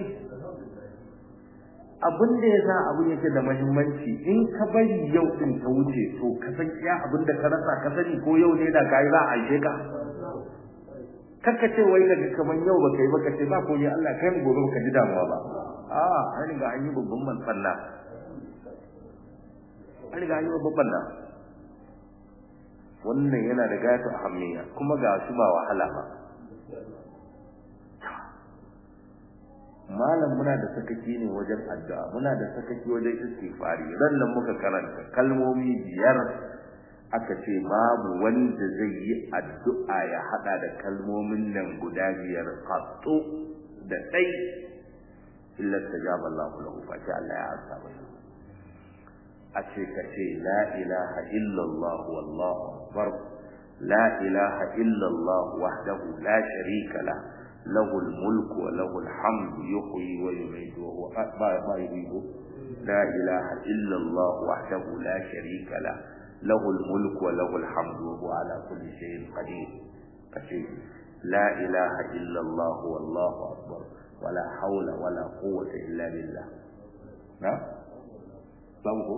abin da ya sa abin yake da muhimmanci in ka bari yau din ta wuce to ka san iya abin da ka rasa ka sani ko yau ne da kai za a aike ka kakka ce wai daga kaman yau ba kai ba ka ce ba ko ne Allah kai mu gobe ka ji damuwa ba a an riga an yi babban mantsalla an riga an yi babban mantsalla wannan yana da gayatu ahammiya kuma ga shi ba wahala ba malam muna da sakaki ne wajen addu'a muna da sakaki wajen istighfari ran nan muka karanta kalmomi biyar aka ce babu wanda zai yi addu'a ya hada da kalmomin nan guda biyar qattu da dai illa tajaba Allahu lahu fa Allah ya amsa mai a ce ka ce la ilaha illallah wallahu akbar la ilaha illa Allah wahdahu la sharika la lahu al-mulku wa lahu al-hamdu yuhyi wa yumiitu wa huwa ma yuhyi la ilaha illa Allah wahdahu la sharika la lahu al-mulku wa lahu al-hamdu wa huwa ala kulli shay'in qadir kace la ilaha illa Allah wallahu akbar wala hawla wala quwwata illa billah na babu ko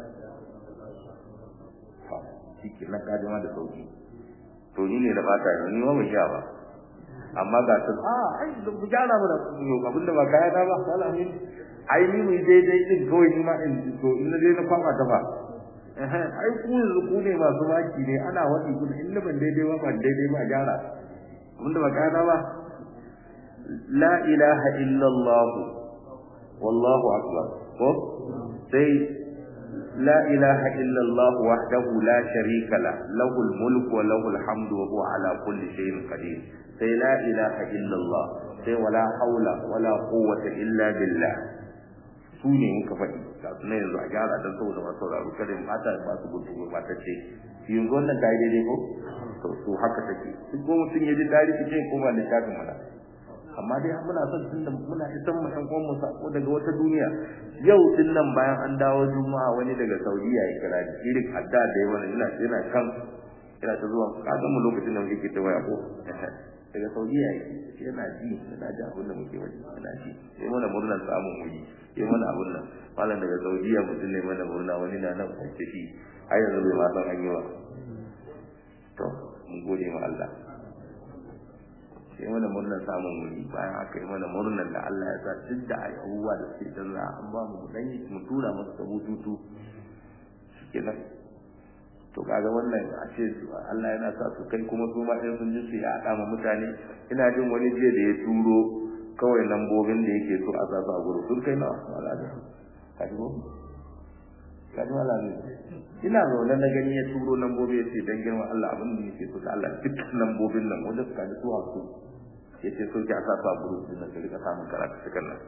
ha shike na kaji ma da sauki to ni ne da bata ni ma ban sha ba amma ga su a ai da ku gyara mu da abin da ba kaya ta ba wala ni ai ni mu daidai din kawai ni ma in to in na dai na kwama ta fa ai ku yanzu ku ne masu maki ne ana wadi ku in na ban daidai ba ban daidai ba gyara abin da ba kaya ta ba la ilaha illallah wallahu akbar ko sai la ilaha illallah wahdahu la sharika la lahul mulku wa lahul hamdu wa huwa ala kulli shay'in qadir sai la ilaha illallah sai wala haula wala quwwata illa billah su ne muka faɗi ga su ne yanzu a gyara don saboda masu sauraro kada mu mata ba su gudu ba ta ce yanzu wannan ta yi daidai ko to su haka take duk ko mutum ya ji tarihi ce ko ba littafin mana amma dai muna son tunda muna isan mu ɗan uwan mu sako daga wata duniya yau din nan bayan an dawo juma'a wani daga saudiya ya kira ni irin adda da yawa ina ina kan ina ta zuwa ka ga mu lokacin da muke ta waya ko daga saudiya yake yana ji yana ji abin da muke waje yana ji sai mana murnar samun wuri sai mana abin nan malam daga saudiya mutum ne mana murna wani na nan kwance shi har yanzu bai ma san an yi ba to mun gode ma Allah sai mana murnar samun wuri bayan haka yi mana murnar da Allah ya sa duk da abubuwa da suke canza an ba mu dan mu tura masa da bututu shikenan to kaga wannan a ce Allah yana sa su kai kuma su ma in sun ji su ya haɗa ma mutane ina jin wani jiya da ya turo kawai lambobin da yake so a sa su a gurin sun kai nawa malaka ka ji ko ka ji malaka ina zaune na gani ya turo lambobi ya ce dan girma Allah abin da yake so da Allah duk lambobin nan wanda suka ji su hasu ya ce so ki a sa su a gurin din nan ka rika samun karatu cikin nan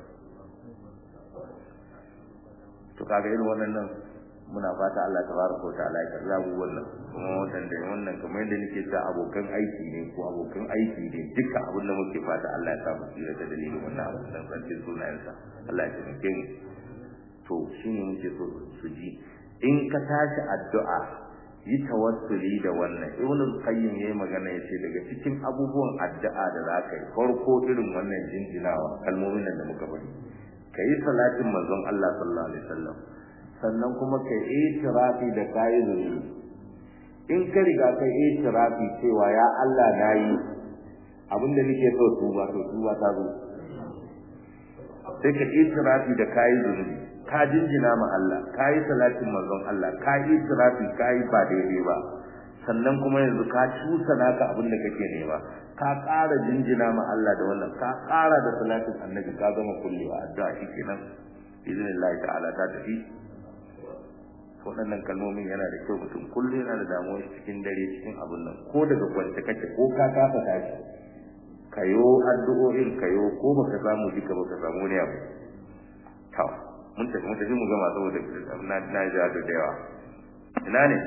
to kaga irin wannan nan muna fata Allah tabaraka wa ta'ala ya karya mu wannan kuma wannan da wannan kamar yadda nake cewa abokan aiki ne ko abokan aiki ne duka abin da muke fata Allah ya sa mu tsira da dalilin wannan abu dan sarkin sunayensa Allah ya taimake mu to shine muke so su ji in ka tashi addu'a yi tawassuli da wannan ibnu qayyim yayi magana yace daga cikin abubuwan addu'a da zaka yi farko irin wannan jinjinawa kalmomin da muka bari kai salatin manzon Allah sallallahu alaihi wasallam sannan kuma kai itirafi da kayi zunubi in ka riga kai itirafi cewa ya Allah nayi abinda nake so tuba to tuba ta zo sai ka itirafi da kayi zunubi ka jinjina ma Allah kayi salatin manzon Allah kayi itirafi kayi ba daidai ba sannan kuma yanzu ka cusa naka abinda kake nema ka ƙara jinjina ma Allah da wannan ka ƙara da salatin annabi ka gama kullewa addu'a shikenan izinin ta'ala ta tafi waɗannan kalmomin yana da kyau mutum kullum yana da damuwa cikin dare cikin abin nan ko daga kwance kake ko ka kafa tashi kayo addu'o'in kayo ko baka samu duka baka samu ne abu to mun tafi mun tafi mu gama saboda na na ja da yawa ina ne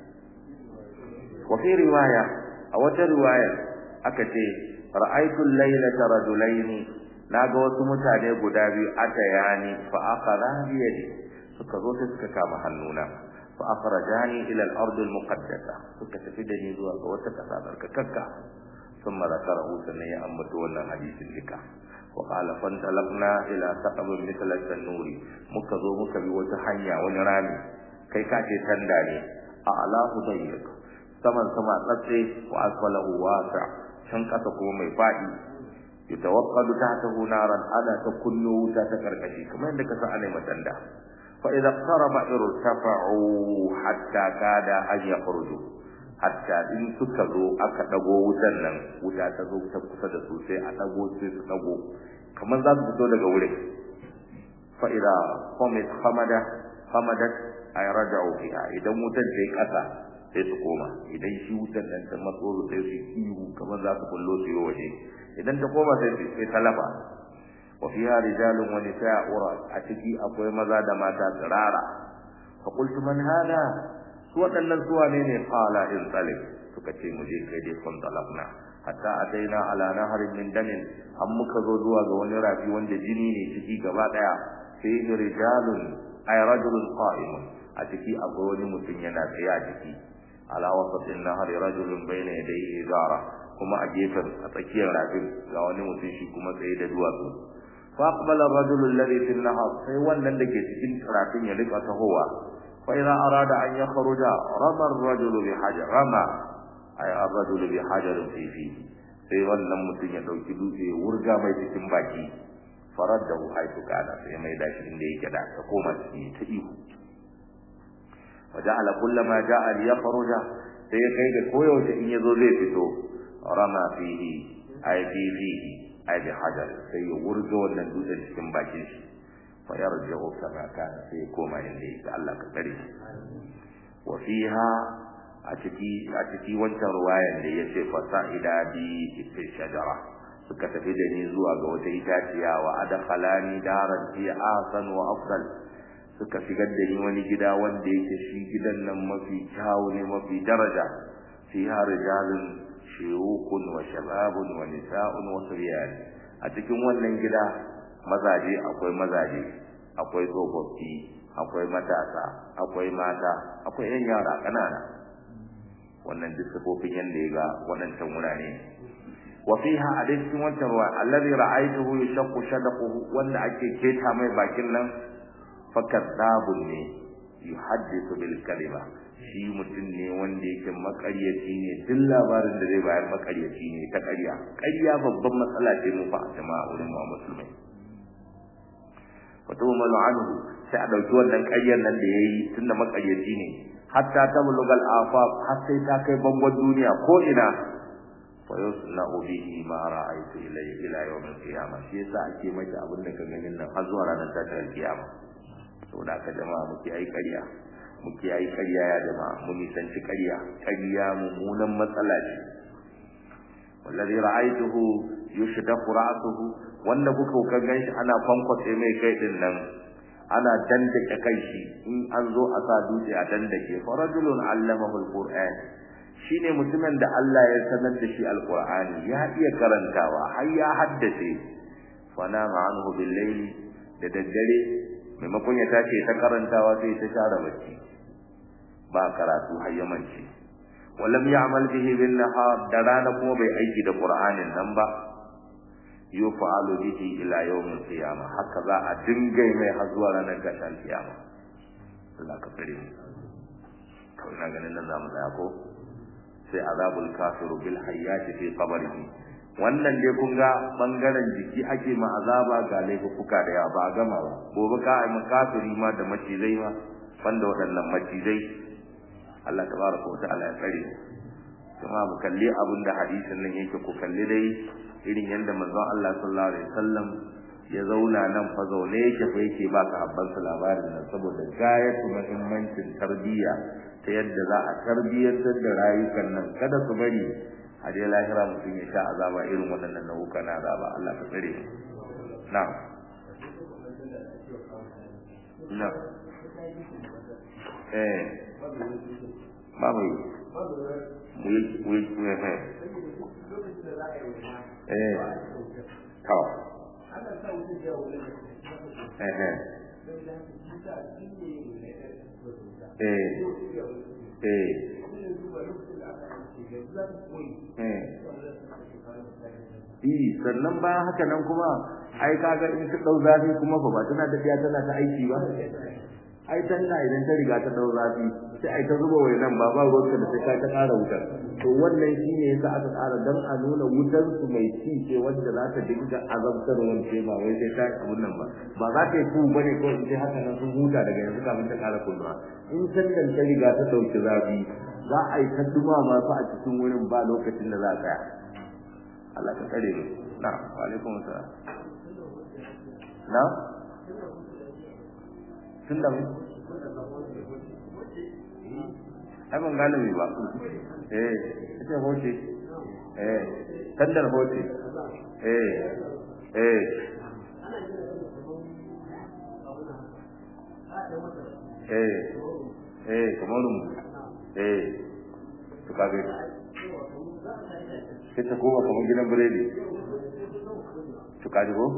wa fi riwaya a wata riwaya aka ce ra'aytu al-laylata rajulaini naga wasu mutane guda biyu atayani fa akhara bi yadi suka zo sai suka kama hannuna fa akhrajani ila al-ard al-muqaddasa suka tafi da ni zuwa ga wata kasa barkakakka ثم ذكره سنة أمت ولا حديث لك وقال فانطلقنا إلى سقب مثل التنور مكذو مكبي وتحنيا ونرامي كي كاتي تنداني أعلاه ضيق سمن سما قصي وأسفله واسع شنكته mai faɗi يتوقد تحته نارا أنا تكن وتا تكركشي كما عندك سألي متندا فإذا اقترب ارتفعوا حتى كاد أن يخرجوا hatta in suka zo aka dago wutan nan wuta ta zo ta kusa da su sai a dago sai su dago kamar za su fito daga wurin fa idza qamat hamada hamadat ay raja'u fiha idan wutan ta yi kasa sai su koma idan shi wutan nan ta matso sai su ihu kamar za su kullo su yi waje idan ta koma sai sai talaba wa fiha rijalun wa nisa'u a ciki akwai maza da mata tsirara fa qultu man hada su waɗannan su wane ne qala in talib suka ce mu je kai dai kun talabna hatta ataina ala naharin min damin an muka zo zuwa ga wani rafi wanda jini ne ciki gaba daya sai rijalun ay rajulun qa'imun a ciki akwai wani mutum yana tsaye a ciki ala wasatin nahari rajulun bayna yadayhi zara kuma a gefen a tsakiyar rafin ga wani mutum shi kuma tsaye da duwatsu fa aqbala ar-rajul alladhi fi an-nahar sai wannan da ke cikin rafin ya rika tahowa fa idza arada an yakhruja rama ar-rajul bi hajar rama ay ar-rajul bi hajar fi fi sai wannan mutum ya dauki dutse ya wurga mai cikin baki faraddahu haythu kana sai mai dashi inda yake da ta koma ciki ta ihu waja'ala kullama ja'a liyakhruja sai ya kai da koyaushe in yazo zai fito rama fihi ay fi fihi ay bi hajar sai ya wurga wannan dutsen cikin bakin shi fa yarji'u kama kana sai ya koma inda yake Allah ka tsare shi wa fiha a ciki a ciki wancan ruwayan da yace fa sa'ida bi fi shajara suka tafi da ni zuwa ga wata itaciya wa adkhalani daran fi asan wa afdal suka shigar da ni wani gida wanda yake shi gidan nan mafi kyawu ne mafi daraja fiha rijalun shuyukun wa shababun wa nisa'un wa suryan a cikin wannan gida mazaje akwai mazaje akwai tsofaffi akwai matasa akwai mata akwai yan yara kanana wannan duk sifofin yanda ya ga waɗancan wurare wa fiha a cikin wancan ruwa alladhi ra'aytuhu yashaqqu shadaquhu wanda ake keta mai bakin nan fakadzabun ne yuhaddithu bil kalima shi mutum ne wanda yake makaryaci ne duk labarin da zai bayar makaryaci ne ta ƙarya ƙarya babban matsala ce mu fa jama'a wurin mu musulmai wato malu anhu sai a dauki wannan ƙaryar nan da yayi tunda makaryaci ne hatta tablugal afaq har sai ta kai bangon duniya ko ina fa yusna'u bihi ma ra'aytu ilayhi ila yawm al-qiyamah shi yasa ake mai abin da ka ganin nan har zuwa ranar tashin kiyama saboda haka jama'a muke ai ƙarya muke ai ƙarya ya jama'a mu nisanci ƙarya ƙarya mummunan matsala ce wallazi ra'aytuhu yushdaqu ra'suhu wanda kuka kan ganshi ana kwankwatse mai kai din nan ana dandake kai shi in an zo a sa dutse a dandake fa rajulun allamahu alquran shine mutumin da Allah ya sanar da shi alqur'ani ya iya karantawa har ya haddace fa nama anhu bil layli da daddare maimakon ya tashi ta karantawa sai ta share bacci ba karatu hayyamanci walam ya'mal bihi bin nahar da rana kuma bai aiki da qur'anin nan ba yufa'alu bihi ila yawm al-qiyamah haka za a dinga mai har zuwa ranar gashin kiyama Allah ka tsare mu to ina ganin nan zamu tsaya ko sai azabul kafiru bil hayyati fi qabrihi wannan dai kun ga bangaren jiki ake ma azaba ga laifuka da yawa ba a gama ba gobe ka ai makafiri ma da macizai ma banda waɗannan macizai Allah tabaraka wa ta'ala ya tsare kuma mu kalli abin da hadisin nan yake ku kalli dai irin yadda manzon Allah sallallahu alaihi wasallam ya zauna nan fa zaune yake fa yake ba ka habban su labarin nan saboda gayatu muhimmancin tarbiyya ta yadda za a tarbiyyantar da rayukan nan kada su bari a dai lahira mutum ya sha azaba irin waɗannan nau'uka na azaba Allah ka tsare mu na'am na eh ba mu mu yi mu yi mu yi eh to eh eh eh eh eh sannan bayan haka nan kuma ai kaga in ta dau zafi kuma fa ba tana tafiya tana ta aiki ba ai tana idan ta riga ta dau zafi sai ai ta zuba nan ba ba ruwanka da sai ka ta ƙara wutar to wannan shine yasa aka ƙara dan a nuna wutar su mai ci ce wanda za ta dinga azabtar wance ba wai sai ta abun nan ba ba za ta yi ku bane ko in sai haka nan sun huta daga yanzu kafin ta ƙara kunnuwa in sannan ta riga ta dauki zafi za a yi ta dumama su a cikin wurin ba lokacin da za a tsaya Allah ka tsare mu na wa alaikum assalam na tun da mu ai ban gane mai ba eh ita hoce eh tandar hoce eh eh eh eh kamar mu eh to kage sai ta koma kamar gidan biredi to kaji ko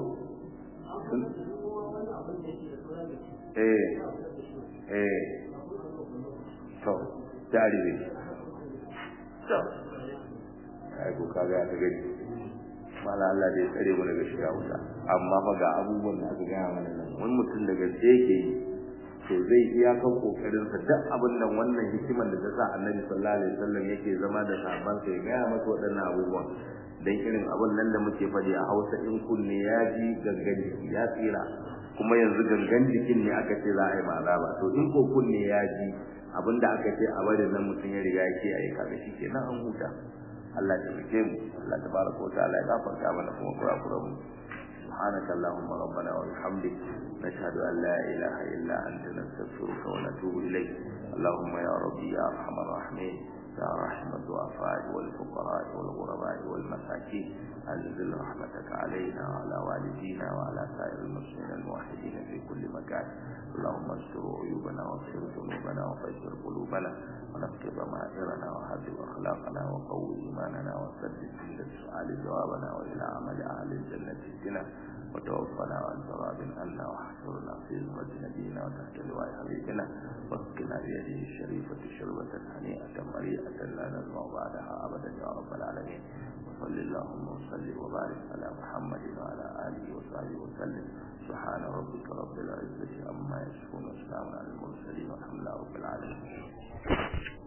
eh eh to jari ne to ai ko kaga ta gani mala Allah dai tsare mu daga shiga wuta amma fa ga abubuwan da aka gaya mana nan wani mutum daga yake yi to zai iya kan kokarin sa duk abin nan wannan hikimar da ta sa Annabi sallallahu alaihi wasallam yake zama da sahabban sa ya gaya masa waɗannan abubuwan dan irin abin nan da muke faɗi a Hausa in kunne ya ji gangan jiki ya tsira kuma yanzu gangan jikin ne aka ce za a yi azaba to in ko kunne ya ji abin da aka ce a bari nan mutum ya riga yake ayi kaga shi kenan an huta Allah ya tabbake mu Allah tabaraka wa ta'ala ya gafarta mana kuma kurakuran mu سبحانك اللهم ربنا وبحمدك نشهد أن لا إله إلا أنت نستغفرك ونتوب إليك اللهم يا ربي يا أرحم الراحمين يا رحمة الضعفاء والفقراء والغرباء والمساكين أنزل رحمتك علينا وعلى والدينا وعلى سائر المسلمين الموحدين في كل مكان اللهم استر عيوبنا واغفر ذنوبنا وفجر قلوبنا ونقض ضمائرنا وهذب أخلاقنا وقوي إيماننا وسدد عند السؤال جوابنا وإلى عمل أهل الجنة اهدنا وتوفنا عن تراب عنا واحشرنا في زمرة نبينا وتحت لواء حبيبنا واسقنا بيده الشريفة شربة هنيئة مريئة لا نزمع بعدها أبدا يا رب العالمين وصل اللهم وسلم وبارك على محمد وعلى آله وصحبه وسلم سبحان ربك رب العزة عما يصفون وسلام على المرسلين والحمد لله رب العالمين